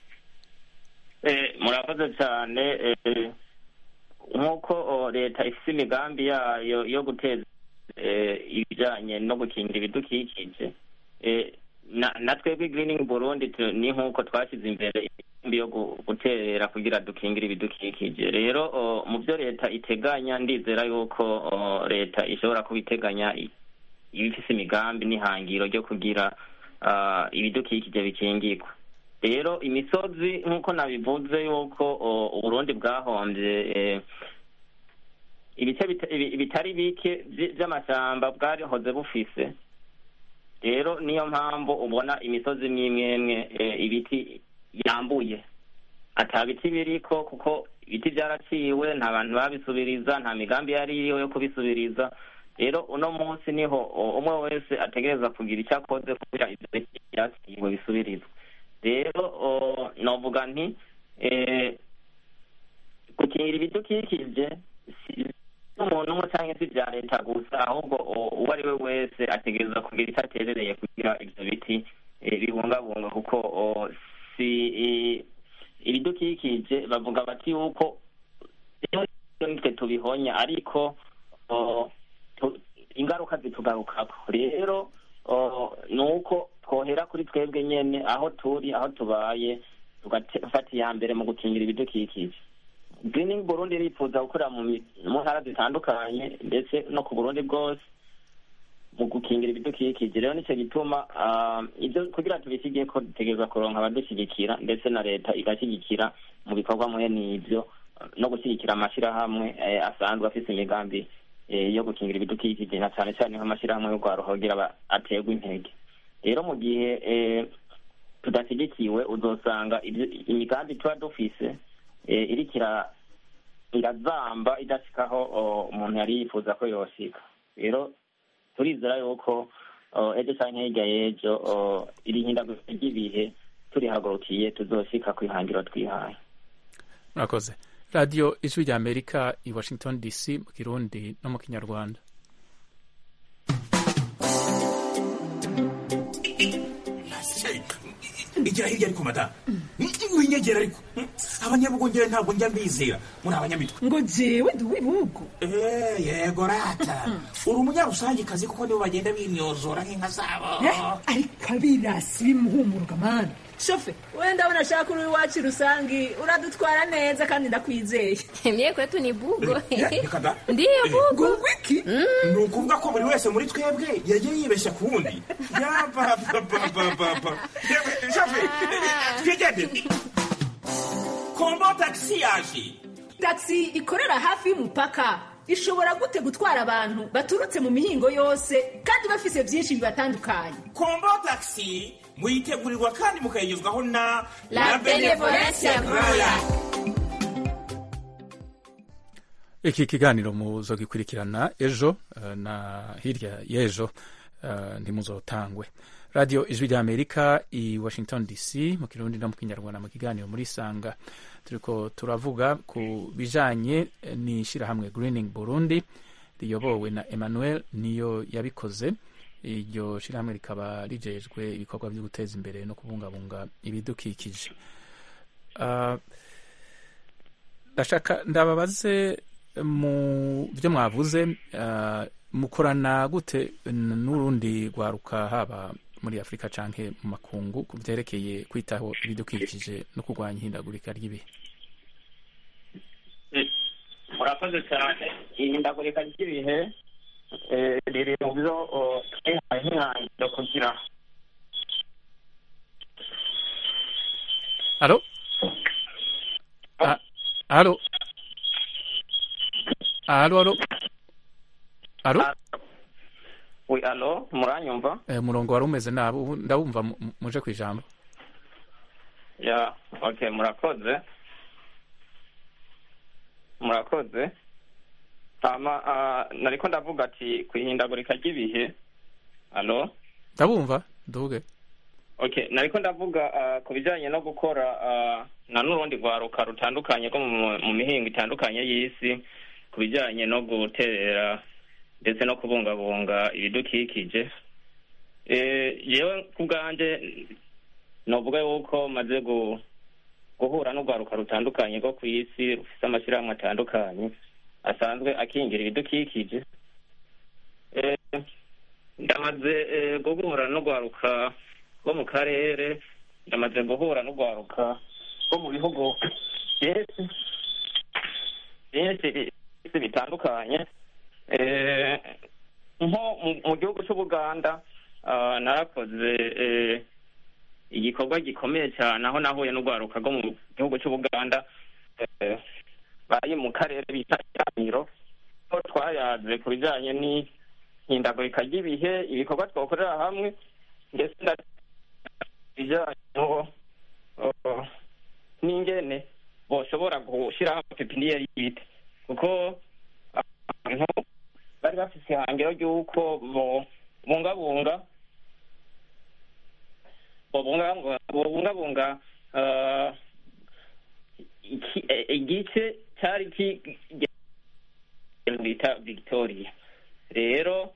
Speaker 6: Eh, murakoze cyane eh, nk'uko oh, leta ifite imigambi yayo yo guteza eh, ibijyanye no gukingira ibidukikije eh, na na twebwe greening burundi tu- ni nk'uko twashyize imbere imigambi yo gu- guterera kugira dukingire ibidukikije rero oh, mu byo leta iteganya ndizera yuko oh, leta ishobora kuba iteganya i- iba ifise imigambi n'ihangiro ryo kugira ah, ibidukikije bikingirwa rero imisozi nk'uko nabivuze yuko o, uburundi bwahombye eh, ibice bita- ibi- bitari bike vy- vy'amashamba bwarihoze bufise rero niyo mpamvu ubona imisozi mwimwemwe eh, ibiti yambuye ata biti biriko kuko ibiti byaraciwe nta bantu babisubiriza nta migambi yari iriho yo kubisubiriza rero uno munsi niho o, umwe wese ategereza kugira icyo akoze kugira ivyo biti vyaciwe bisubirizwe rero o, novuga nti eh, gukingira ibidukikije si umuntu umwe cyangwa se ibya leta gusa ahubwo o- uwo ari we wese ategereza kugira icyo aterereye kugira ibyo biti eh, bibungabunga kuko o, si i- ibidukikije bavuga bati yuko iyo nitwe tubihonya ariko o, tu- ingaruka zitugarukako rero o, ni uko twohera kuri twebwe nyene aho turi aho tubaye tugafata iya mbere mu gukingira ibidukikije greening burundi irifuza gukorera mu mi- mu ntara zitandukanye ndetse no ku burundi bwose mu gukingira ibidukikije rero nicyo gituma ah, ibyo kugira tubisigiye ko dutegereza kuronka abadushyigikira ndetse na leta igashyigikira mu bikorwa muhe n'ibyo no gushyigikira amashyirahamwe eh, asanzwe afite imigambi eh, yo gukingira ibidukikije na cyane cyane nk'amashyirahamwe yo kugira aba- aterwa intege rero mu gihe eh, tudashyigikiwe uzosanga ibyo- imigambi tuba dufise eh, iriko ira- irazamba idashikaho o, umuntu yari yifuza ko yoshika rero turizera yuko o, ejo canke hirya y'ejo o, iri hindagurika ry'ibihe turihagurukiye tuzoshika kwihangiro twihaye
Speaker 1: murakoze radiyo ijwi rya amerika i washington dc mu kirundi no mu kinyarwanda
Speaker 8: igira hirya ariko madamu winyegera ariko abanyabugongera ntabwo njya mbizera muri abanyamitwe
Speaker 9: ngo jewe ndi uw'ibihugu
Speaker 8: Eh, yego rata uri umunyarusangikazi kuko nibo bagenda binyozora nk'inka zabo
Speaker 9: Eh, ariko abirasi bimuhumuruka mani shofe wenda abona ashaka uri iwacu rusangi uradutwara neza kandi ndakwizeye
Speaker 10: Mie kwetu ni bugo.
Speaker 8: Eh, reka da.
Speaker 10: Ndiyo bugo.
Speaker 9: ngo wiki
Speaker 8: ni ukuvuga ko buri wese muri twebwe yagiye yibeshya ku wundi yapapapapapa shafe twigendere kombo tagisi yaje
Speaker 9: taxi ikorera hafi y'umupaka ishobora gute gutwara abantu baturutse mu mihingo yose kandi bafise byinshi bibatandukanye
Speaker 8: kombo tagisi muyitegurirwa kandi mukayigezwaho na
Speaker 10: La Benevolencia Royal.
Speaker 1: iki kiganiro muzogikurikirana ejo eh, na hirya y'ejo eh, ntimuzotangwe radiyo ijwi rya amerika i washington dc mu kirundi no mu kinyarwanda mu kiganiro muri sanga turiko turavuga ku bijanye eh, n'ishirahamwe greening burundi riyobowe na emmanuel niyo yabikoze iryo shirahamwe rikaba rijejwe ibikorwa byo guteza imbere no kubungabunga ibidukikije Ah, ndashaka ndababaze mu byo mwavuze ah, mukorana gute n- n'urundi rwaruka haba muri afurika canke mu makungu ku vyerekeye kwitaho ibidukikije no kurwanya ihindagurika ry'ibihe
Speaker 6: murakoze cyane ihindagurika ry'ibihe eh, riri mu byo o, twihaye nk'ihangiro kugira
Speaker 1: alo Ah, alo alo alo alo
Speaker 6: wi alo muranyumva
Speaker 1: Eh, umurongo wari umeze nabi ubu ndabumva mu- mu- muje ku ijambo
Speaker 6: ya okay murakoze murakoze hama ah, nariko ndavuga ati kwihindagurika ry'ibihe alo
Speaker 1: ndabumva nduge
Speaker 6: okay nariko ndavuga ah, ku bijanye no gukora ah, na n'urundi rwaruka rutandukanye rwo mu mu mihingo itandukanye y'isi ku ku bijyanye no guterera ndetse no kubungabunga ibidukikije Eh, yewe ku bwanjye novuga yuko maze gu- guhura n'urwaruka rutandukanye rwo ku isi rufite amashyirahamwe atandukanye asanzwe akingira ibidukikije Eh, ndamaze eh, guhura n'urwaruka rwo mu karere ndamaze guhura n'urwaruka rwo mu bihugu byinshi byinshi byinshi bitandukanye Eh, nko mu- mu gihugu cy'ubuganda ah, narakoze eh, igikorwa gikomeye cyane aho nahuye n'urwaruka rwo mu gihugu cy'ubuganda eh, bari mu karere bita iramiro aho twayaze ku bijyanye n'ihindagurika ry'ibihe ibikorwa twakorera hamwe ndetse na bijyanye no uh, n'ingene boshobora gushyiraho pepiniyeri y'ibiti kuko abantu bari bafite ihangiro ry'uko bobungabunga bobungabunga bobungabunga uh, iki- eh, igice cyari ki- bita victoria rero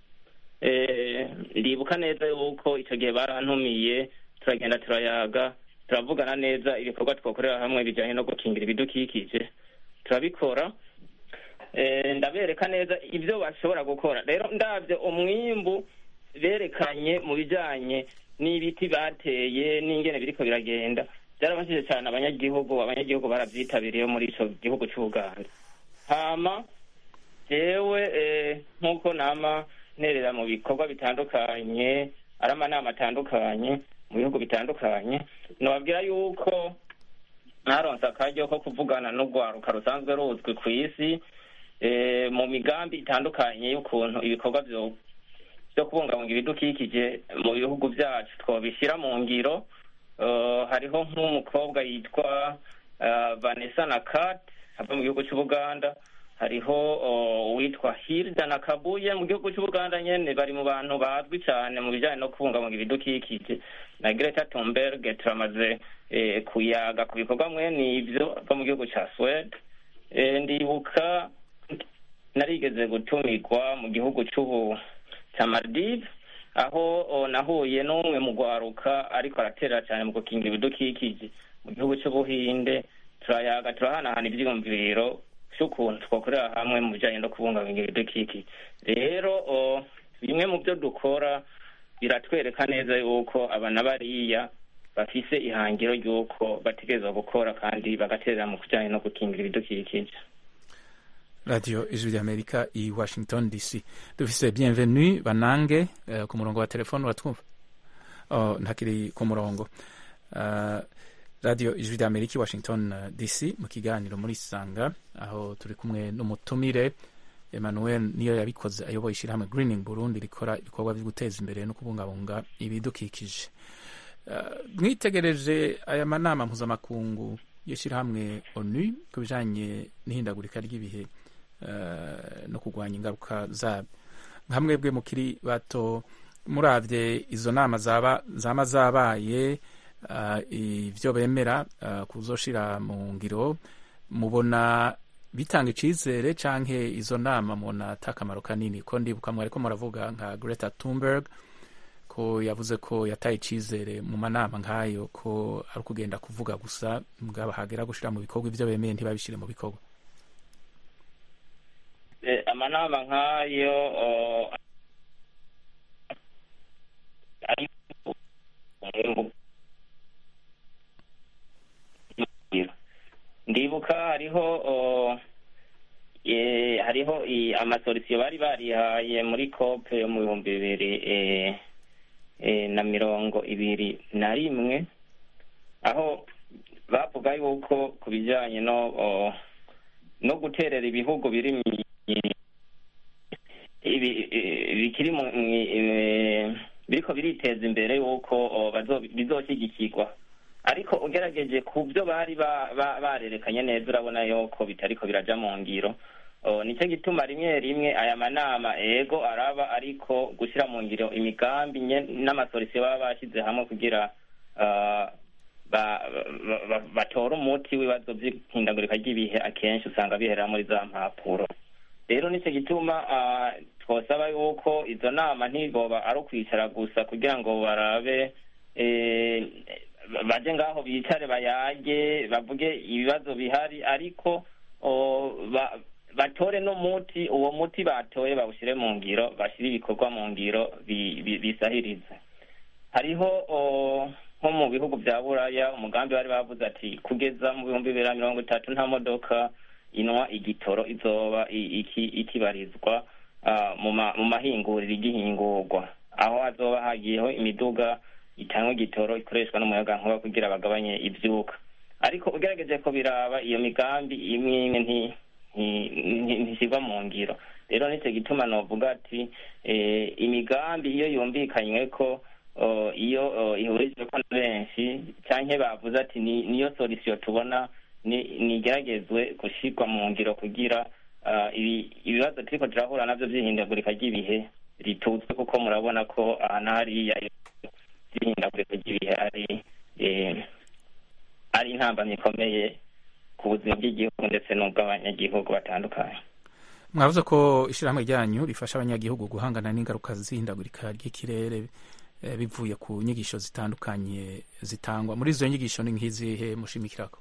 Speaker 6: eh, ndibuka neza yuko icyo gihe barantumiye turagenda turayaga turavugana neza ibikorwa twakorera hamwe bijyanye no gukingira ibidukikije turabikora Eh, ndabereka neza ibyo bashobora gukora rero ndabyo umwimbu berekanye mu bijyanye n'ibiti bateye n'ingene biriko biragenda byarabashije cyane abanyagihugu abanyagihugu barabyitabiriye muri icyo gihugu cy'ubuganda hama jewe eh, nk'uko nama nterera mu bikorwa bitandukanye ari amanama atandukanye mu bihugu bitandukanye nababwira yuko mwaronse akaryo ko kuvugana n'urwaruka rusanzwe ruzwi ku isi eh, mu migambi itandukanye y'ukuntu ibikorwa byo byo kubungabunga ibidukikije mu bihugu byacu twabishyira mu ngiro Eh, hariho nk'umukobwa yitwa eh, vanessa nakat ava mu gihugu cy'ubuganda hariho oh, uwitwa hilda na kabuye mu gihugu cy'ubuganda nyene bari mu bantu bazwi cyane mu bijyanye no kubungabunga ibidukikije na greta thunberg turamaze eh, kuyaga ku bikorwa mwene ivyo ava mu gihugu ca swede Eh, ndibuka narigeze gutumikwa mu gihugu c'ubu ca maldive aho o, nahuye n'umwe mu rwaruka ariko araterera cyane mu gukingira ibidukikije mu gihugu cy'ubuhinde turayaga turahanahana ivyiyumviro vy'ukuntu twakorera hamwe mu bijanye no kubungabunga ibidukikije rero o, bimwe mu byo dukora biratwereka neza yuko aba na bariya bafise ihangiro ry'uko bategerezwa gukora kandi bagaterera mu kijanye no gukingira ibidukikije
Speaker 1: radiyo ijwi ry'amerika i washington dc dufise bienvenue banange eh, ku murongo wa telefone uratwumva oh, ntakiri ku murongo uh, radiyo ijwi ry'amerika i washington eh, dc mu kiganiro muri sanga aho turi kumwe n'umutumire emmanuel niyo yabikoze ayoboye ishyirahamwe greening burundi rikora ibikorwa byo guteza imbere no kubungabunga ibidukikije Uh, mwitegereje aya manama mpuzamakungu y'ishyirahamwe onu ku bijanye n'ihindagurika ry'ibihe uh, no kurwanya ingaruka zabyo nka mwebwe mukiri bato muravye izo nama zaba zama zabaye uh, ivyo bemera uh, kuzoshira mu ngiro mubona bitanga icizere canke izo nama mubona ata akamaro kanini ko ndibuka mwariko muravuga nka greta thunberg ko yavuze ko yataye icizere mu manama nk'ayo ko ari ukugenda kuvuga gusa mugabo hagera gushira mu bikorwa ivyo bemeye ntibabishire mu bikorwa
Speaker 6: Eh, amanama nk'ayo oh, ari ndibuka hariho oh, eh, hariho i- amasolisiyo bari barihaye muri cope yo mu bihumbi bibiri eh, eh, na mirongo ibiri na rimwe aho bavuga yuko ku bijyanye no oh, no guterera ibihugu biri mu- ibi- i- bikiri mu mu- eh, biriko biriteza imbere yuko oh, bazo- bizoshyigikirwa ariko ugerageje ku byo bari ba- ba- barerekanye neza urabona yuko bitariko biraja mu ngiro Oh, nicyo gituma rimwe rimwe aya manama ego araba ariko gushyira mu ngiro imigambi nye- n'amasolisiyo baba bashyize hamwe kugira ah, ba- ba- ba- batora umuti w'ibibazo by'ihindagurika ry'ibihe akenshi usanga biherera muri za mpapuro rero nicyo gituma ah, twosaba yuko izo nama ntiboba ari ukwicara gusa kugira ngo barabe eh, baje ngaho bicare bayage bavuge ibibazo bihari ariko o, ba- batore n'umuti uwo muti batoye bawushyire mu ngiro bashyire ibikorwa mu ngiro bi- bi- bisahirize hariho o, nko mu bihugu bya buraya umugambi bari bavuze ati kugeza mu bihumbi bibiri na mirongo itatu nta modoka inwa igitoro izoba i- iki- ikibarizwa ah, mu ma- mu mahinguriro igihingurwa aho hazoba hagiyeho imiduga itanga igitoro ikoreshwa n'umuyagankuba kugira bagabanye ivyuka ariko ugerageje ko biraba iyo migambi imwe imwe nti- nti- nti- ntishyirwa mu ngiro rero nicyo gituma novuga ati eh, imigambi iyo yumvikanywe ko oh, iyo oh, ihurijwe ko na benshi canke bavuze ati ni- niyo solution tubona ni- nigeragezwe gushyirwa mu ngiro kugira ah, ibi- ibibazo turiko turahura navyo vy'ihindagurika ry'ibihe rituzwe kuko murabona ko aha na hariya by'ihindagurika ry'ibihe ari eh, ari intambamyi ikomeye ku buzima bw'igihugu ndetse n'ubw'abanyagihugu batandukanye
Speaker 1: mwavuze ko ishyirahamwe ryanyu rifasha abanyagihugu guhangana n'ingaruka z'ihindagurika ry'ikirere eh, bivuye ku nyigisho zitandukanye zitangwa muri izo nyigisho ni nk'izihe mushimikirako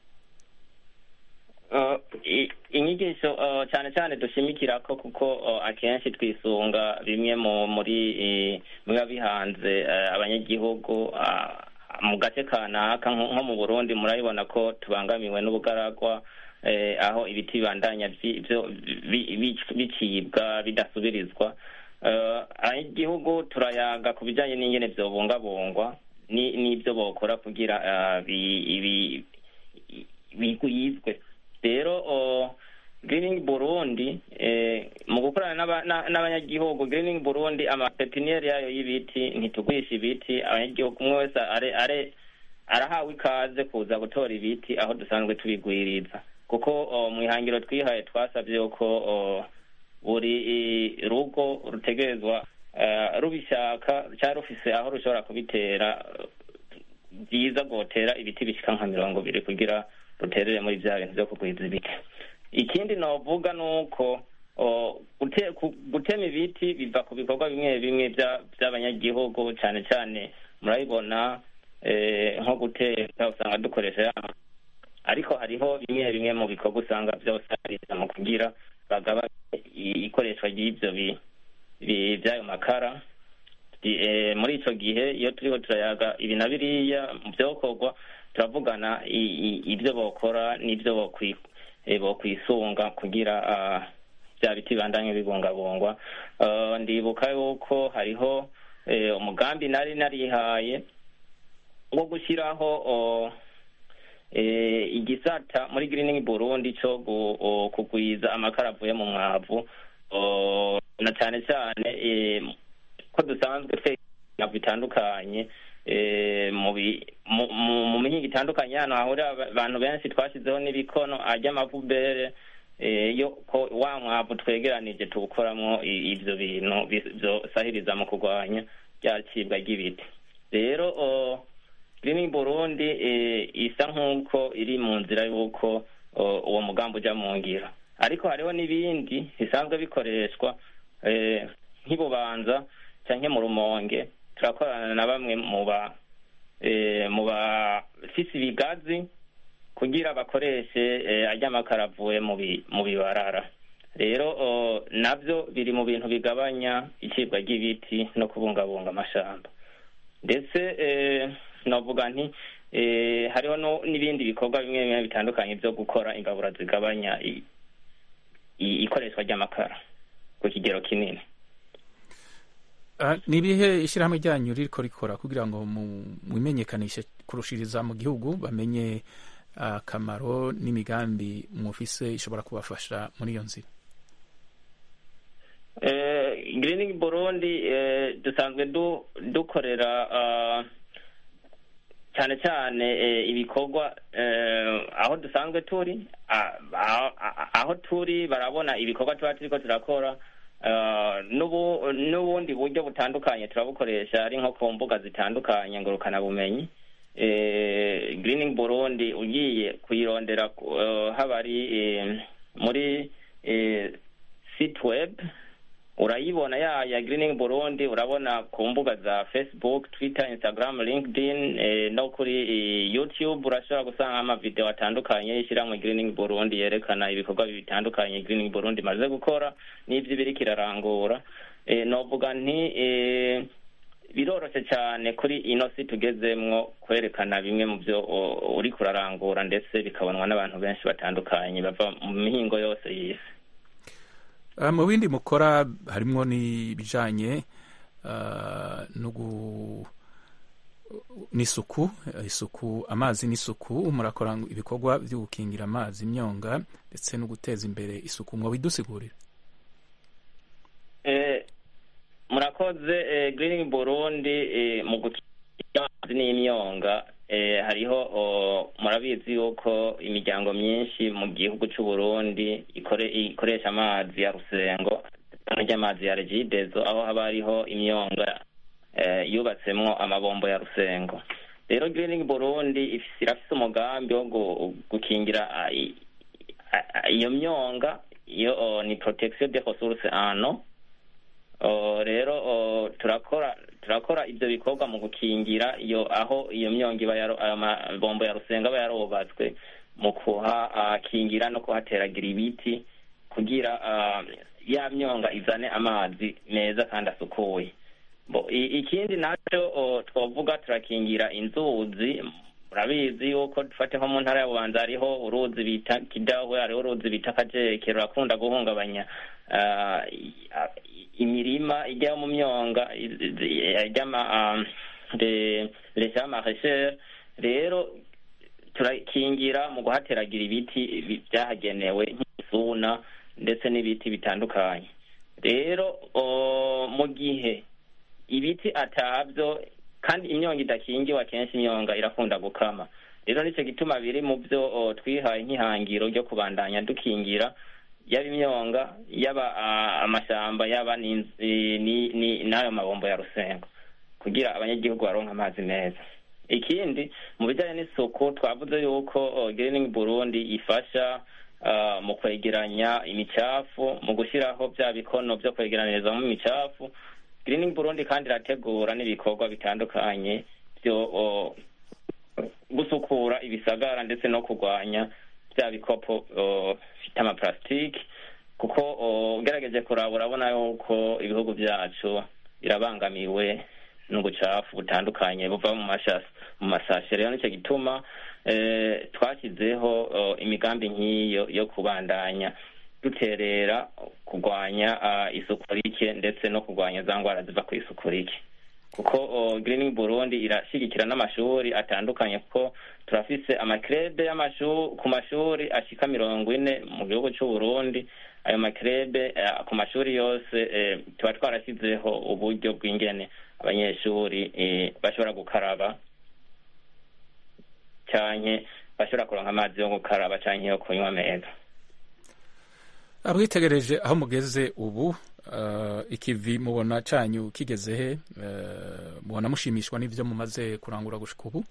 Speaker 6: Uh, i- inyigisho uh, cyane cyane dushimikira ko kuko uh, akenshi twisunga bimwe mu muri eh, biba bihanze eh, abanyagihugu ah, mu gace kanaka nko nko mu burundi murabibona ko tubangamiwe n'ubugaragwa eh, aho ibiti bibandanya vyi- vyo- bi- bi- bicibwa bidasubirizwa Eh, abanyagihugu turayaga ku bijyanye n'ingene vyobungabungwa ni- n'ibyo bokora kugira ah, bi- ibi- bigwizwe rero o, greening burundi eh, mu gukorana n'aba- na- n'abanyagihugu greening burundi amapepiniyeri yayo y'ibiti ntitugurisha ibiti abanyagihugu umwe wese are are arahawe ikaze kuza gutora ibiti aho dusanzwe tubigwiriza kuko o, mu ihangiro twihaye twasabye yuko o, buri eh, rugo rutegerezwa eh, rubishaka cyangwa rufise aho rushobora kubitera byiza gutera ibiti bishika nka mirongo ibiri kugira ruterere muri bya bintu byo kugwiza ibiti ikindi novuga ni uko o, gute- ku- gutema ibiti biva ku bikorwa bimwe bimwe bya- by'abanyagihugu cyane cyane murabibona eh, nko guteka usanga dukoresha ya ariko hariho bimwe bimwe mu bikorwa usanga byose ariza mu kugira bagabanye i- ikoreshwa ry'ibyo bi- bi- by'ayo makara Di- eh, muri ico gihe iyo turiko turayaga ibi na biriya mu vyokorwa turavugana i- i- ibyo bokora n'ibyo bokwi- eh, bokwisunga kugira ah, bya biti bibandanye bibungabungwa Ah, ndibuka yuko hariho eh, umugambi nari narihaye wo gushyiraho oh, eh, igisata muri greening burundi cyo gu- o, kugwiza amakara avuye mu mwavu o, na cyane cyane eh, ko dusanzwe twenya bitandukanye eh, mu bi- mu- mu- mu mihinga itandukanye hano hahurira aba- abantu benshi twashyizeho n'ibikono ajya amavubere eh, yo ko wa mwavu twegeranije tuwukoramo i- ibyo bintu bis- byosahiriza mu kurwanya rya cibwa ry'ibiti rero o, Greening Burundi eh, isa nk'uko iri mu nzira y'uko o, uwo mugambi ujya mu ngiro ariko hariho n'ibindi bisanzwe bikoreshwa eh, nk'ibubanza canke mu rumonge turakorana na bamwe mu ba eh, mu bafise ibigazi kugira bakoreshe eh, arya makara avuye mu bi- mu bibarara rero o, navyo biri mu bintu bigabanya icibwa ry'ibiti no kubungabunga amashamba ndetse eh, novuga nti eh, hariho no- n'ibindi bikorwa bimwe bimwe bitandukanye byo gukora imbabura zigabanya i- i- ikoreshwa ry'amakara ku kigero kinini
Speaker 1: Ah, ni ibihe ishyirahamwe ryanyu ririko rikora kugira ngo mu- mwimenyekanishe kurushiriza mu gihugu bamenye akamaro n'imigambi mufise ishobora kubafasha muri iyo nzira
Speaker 6: Eh, greening burundi eh, dusanzwe du, dukorera ah, cyane cyane eh, ibikorwa eh, aho dusanzwe turi ah, aho ah, aho turi barabona ibikorwa tuba turiko turakora ah, n'ubu- n'ubundi buryo butandukanye turabukoresha ari nko ku mbuga zitandukanye ngurukana bumenyi eh, greening burundi ugiye kuyirondera uh, haba ari eh, muri eh, site web urayibona ya ya greening burundi urabona ku mbuga za facebook twitter instagram linkedin eh, no kuri eh, youtube urashobora gusanga amavideo atandukanye y'ishyirahamwe greening burundi yerekana ibikorwa bitandukanye greening burundi imaze gukora n'ibyo ibiri kirarangura eh, novuga nti eh, biroroshe cyane kuri ino si tugezemwo kwerekana bimwe mu byo o- uri kurarangura ndetse bikabonwa n'abantu benshi batandukanye bava mu mihingo yose y'isi
Speaker 1: Ah, mu bindi mukora harimo n'ibijanye ah, no gu- n'isuku eh, isuku amazi n'isuku murakora ibikorwa byo gukingira amazi imyonga ndetse no guteza imbere isuku mwobidusigurira
Speaker 6: Eh, murakoze eh, greening burundi eh, mu gukingira amazi n'imyonga eh, hariho oh, murabizi yuko imiryango myinshi mu gihugu c'u Burundi ikore, ikoresha amazi ya rusengo ry'amazi ya regidezo aho haba hariho imyonga eh, yubatsemwo amabombo ya rusengo rero greening burundi ifise irafise umugambi wo gu- gukingira ah, i- ah, ah, iyo myonga iyo oh, ni protection des ressources en eau Oh, rero oh, turakora turakora ivyo bikorwa mu gukingira iyo aho iyo myonga iba yaro ayo mabombo ya rusenga aba yarubatswe mu kuhakingira no kuhateragira ibiti kugira ah, ya myonga izane amazi meza kandi asukuye Bo, i- ikindi naco oh, twovuga turakingira inzuzi murabizi yuko dufate nko mu ntara ya bubanza hariho uruzi bita kidahwe hariho uruzi bita kajeke rurakunda guhungabanya ah, i- ah, imirima ijya mu myonga ijyama leta y'amaheshere rero turakingira mu guhateragira ibiti bi- byahagenewe nk'isuna ndetse n'ibiti bitandukanye rero o, mu gihe ibiti atabyo kandi imyonga idakingiwe akenshi imyonga irakunda gukama rero nicyo gituma biri mu byo o, twihaye nk'ihangiro ryo kubandanya dukingira yaba imyonga yaba ah, amashamba yaba n'inz- eh, ni- ni- n'ayo mabombo ya rusengo kugira abanyagihugu baronke amazi meza ikindi mu bijyanye n'isuku twavuze yuko oh, greening burundi ifasha ah, mu kwegeranya imicafu mu gushyiraho bya bikono byo kwegeranyirizamo imicafu greening burundi kandi irategura n'ibikorwa bitandukanye byo oh, gusukura ibisagara ndetse no kurwanya bya bikopo oh, bifite amaparasitike kuko oh, ugerageje kuraba urabona yuko ibihugu byacu birabangamiwe n'ubucafu butandukanye buva mu mashasi mu masashe rero nicyo gituma eh, twashyizeho oh, imigambi nk'iyo yo kubandanya duterera kurwanya ah, isuku rike ndetse no kurwanya za ndwara ziva ku isuku rike kuko oh, greening burundi irashyigikira n'amashuri atandukanye kuko turafise amakrebe y'amashuri ku mashuri ashika mirongo ine mu gihugu c'u burundi ayo makrebe eh, ku mashuri yose eh, tuba twarashyizeho uburyo bw'ingene abanyeshuri eh, bashobora gukaraba canke bashobora kuronka amazi yo gukaraba canke yo kunywa meza
Speaker 1: abwitegereje aho mugeze ubu eh, ikivi mubona canyu kigeze he Eh, mubona mushimishwa n'ivyo mumaze kurangura gushika ubu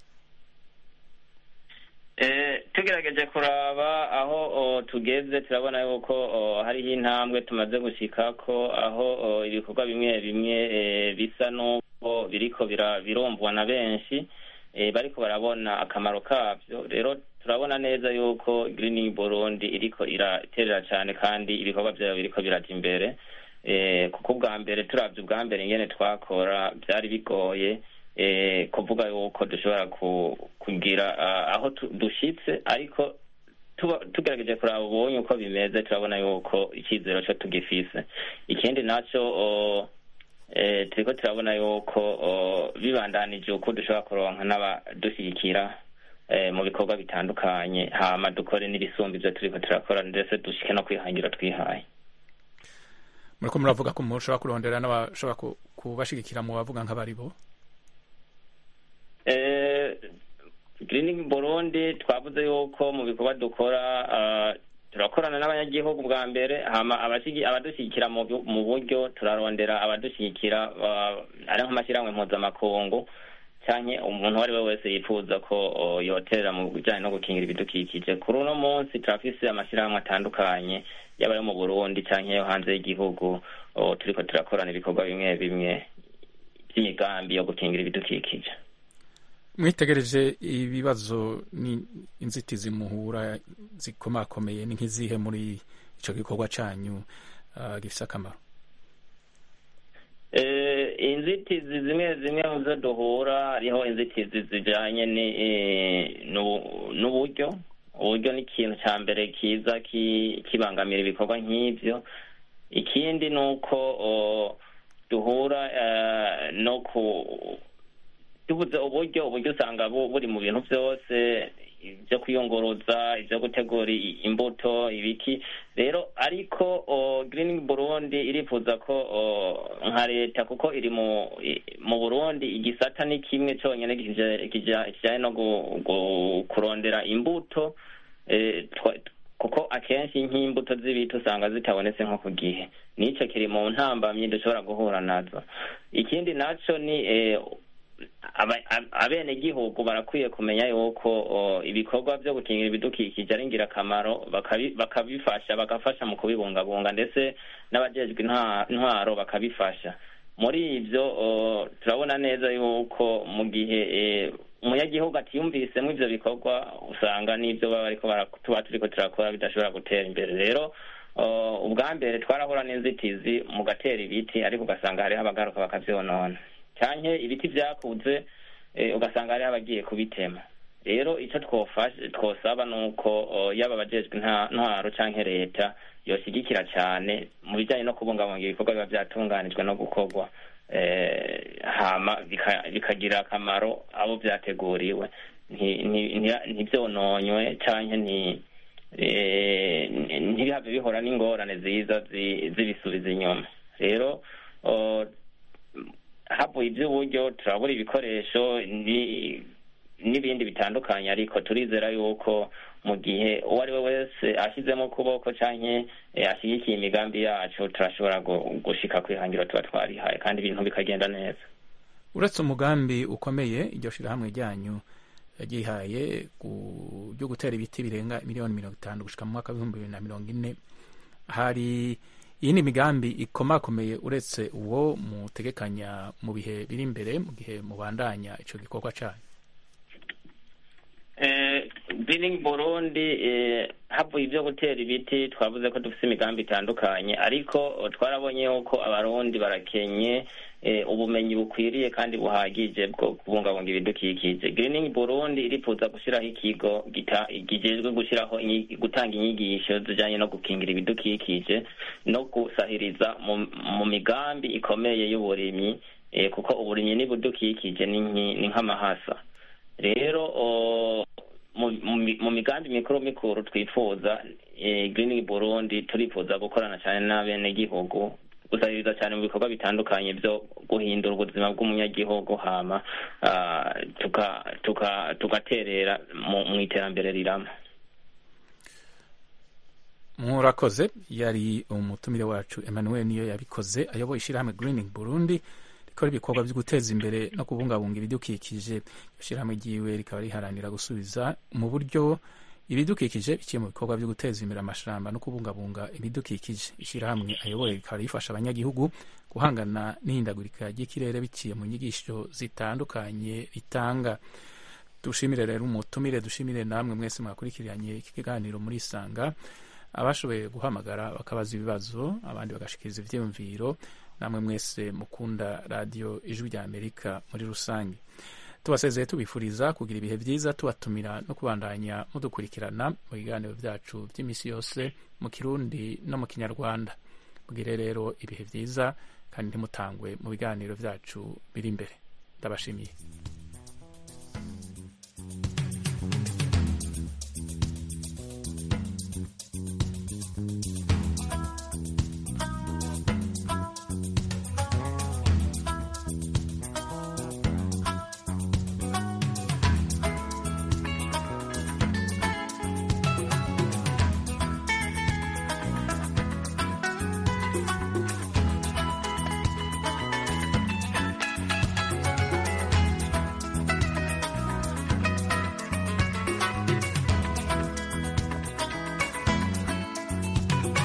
Speaker 6: Eh, tugerageje kuraba aho o, tugeze turabona yuko o, hariho intambwe tumaze gushikako aho o, ibikorwa bimwe bimwe eh, bisa n'uko biriko bira- birumvwa na benshi eh, bariko barabona akamaro kavyo rero turabona neza yuko greening burundi iriko iraterera cane kandi ibikorwa vyayo biriko biraja imbere eh, kuko ubwa mbere turavye ubwa mbere ingene twakora vyari bigoye eh, kuvuga yuko dushobora ku, kugira ah, aho tu- dushitse ariko tuba- tugerageje kuraba ubonye uko bimeze turabona yuko icyizero cyo tugifise ikindi naco o, eh, turiko turabona yuko o, bibandanije uko dushobora kuronka n'abadushyigikira eh, mu bikorwa bitandukanye hama dukore n'ibisumba ivyo turiko turakora ndetse dushike no kwihangira twihaye
Speaker 1: muriko muravuga ko mushobora kurondera n'abashobora ku- kubashigikira mu bavuga nk'abari bo
Speaker 6: Eh, Greening Burundi twavuze yuko mu bikorwa dukora ah, turakorana n'abanyagihugu bwa mbere hama abashigi- abadushyigikira mu bu- mu buryo turarondera abadushyigikira ah, ari nk'amashyirahamwe mpuzamakungu canke umuntu uwo ari we wese yifuza ko o, yoterera mu bijanye no gukingira ibidukikije kuri uno munsi turafise amashyirahamwe atandukanye yaba ayo mu burundi canke yo hanze y'igihugu o, turiko turakorana ibikorwa bimwe bimwe by'imigambi yo gukingira ibidukikije
Speaker 1: mwitegereje ibibazo ni inzitizi muhura zikomakomeye ni nk'izihe muri ico gikorwa canyu uh, gifise akamaro
Speaker 6: Eh, inzitizi zimwe zimwe mu zo duhura hariho inzitizi zijanye ni- eh, n'ubu- n'uburyo uburyo ni ikintu ca mbere kiza ki- kibangamira ibikorwa nk'ivyo ikindi ni uko o, duhura eh, no ku tubuze uburyo uburyo usanga bu- buri mu bintu byose ibyo kwiyunguruza ibyo gutegura i- imbuto ibiki rero ariko o, green burundi irifuza ko o, nka leta kuko iri mu i- mu burundi igisata ni kimwe cyonyine kija- kija- kijanye no gu- gu- kurondera imbuto eh, twa- kuko akenshi nk'imbuto z'ibiti usanga zitabonetse nko ku gihe n'icyo kiri mu ntambamyi dushobora guhura nazo ikindi naco ni eh, aba- ab- abenegihugu barakwiye kumenya yuko o, ibikorwa byo gukingira ibidukikije ari ingirakamaro bakabi- bakabifasha bagafasha mu kubibungabunga ndetse n'abajejwe intwa- intwaro bakabifasha muri ivyo o, turabona neza yuko mu gihe eh, umunyagihugu atiyumvisemo ivyo bikorwa usanga n'ivyo baba bariko bara- tuba turiko turakora bidashobora gutera imbere rero o, ubwa mbere twarahura n'inzitizi mu gatera ibiti ariko ugasanga hariho abagaruka bakavyonona canke ibiti vyakuze eh, ugasanga hariho abagiye kubitema rero icyo twofasha twosaba ni uko o, yaba abajejwe nta- ntwaro canke leta yoshyigikira cyane mu bijyanye no kubungabunga ibikorwa biba byatunganijwe no gukorwa eh, hama bika- bikagirira akamaro abo byateguriwe nti- nti- nti- ntibyononywe canke nti eh, ntibihave bihora n'ingorane ziza zi- zibisubiza inyuma rero o, havuye iby'uburyo turabura ibikoresho ni- n'ibindi bitandukanye ariko turizera yuko mu gihe uwo ari we wese ashyizemo ukuboko canke eh, ashyigikiye imigambi yacu turashobora gu- gushika ku ihangiro tuba twarihaye kandi ibintu bikagenda neza
Speaker 1: uretse umugambi ukomeye iryo shirahamwe ryanyu ryihaye ku- ryo gutera ibiti birenga miliyoni mirongo itanu gushika mu mwaka w'ibihumbi bibiri na mirongo ine hari iyindi migambi ikomakomeye uretse uwo mutegekanya mu bihe biri imbere mu gihe mubandanya ico gikorwa canyu
Speaker 6: Eh, Greening Burundi eh, havuye ibyo gutera ibiti twavuze ko dufite imigambi itandukanye ariko eh, twarabonye yuko abarundi barakenye eh, ubumenyi bukwiriye kandi buhagije bwo kubungabunga ibidukikije Greening Burundi irifuza gushyiraho ikigo gita- gijejwe gushyiraho inyi- gutanga inyigisho zijanye no gukingira ibidukikije no gusahiriza mu, mu migambi ikomeye y'uburimyi eh, kuko uburimyi n'ibidukikije ni nki- ni nk'amahasa rero o, mu, mu, mi- mu migambi mikuru mikuru twifuza eh, Greening Burundi turifuza gukorana cyane n'abenegihugu gusabiriza cyane mu bikorwa bitandukanye byo guhindura ubuzima bw'umunyagihugu hama ah, tuka tuka tugaterera mu, mu iterambere rirama
Speaker 1: murakoze yari umutumire wacu emmanuel niyo yabikoze ayoboye ishyirahamwe greening burundi rikora ibikorwa byo guteza imbere no kubungabunga ibidukikije iryo shyirahamwe ryiwe rikaba riharanira gusubiza mu buryo ibidukikije biciye mu bikorwa byo guteza imbere amashamba no kubungabunga ibidukikije ishyirahamwe ayoboye rikaba rifasha abanyagihugu guhangana n'ihindagurika ry'ikirere biciye mu nyigisho zitandukanye ritanga dushimire rero umutumire dushimire namwe mwese mwakurikiranye iki kiganiro muri isanga abashoboye guhamagara bakabaza ibibazo abandi bagashikiriza ivyiyumviro namwe mwese mukunda radiyo ijwi rya amerika muri rusange tubasezeye tubifuriza kugira ibihe byiza tubatumira no kubandanya mudukurikirana mu biganiro byacu by'iminsi yose mu kirundi no mu kinyarwanda mugire rero ibihe byiza kandi ntimutangwe mu biganiro byacu biri imbere ndabashimiye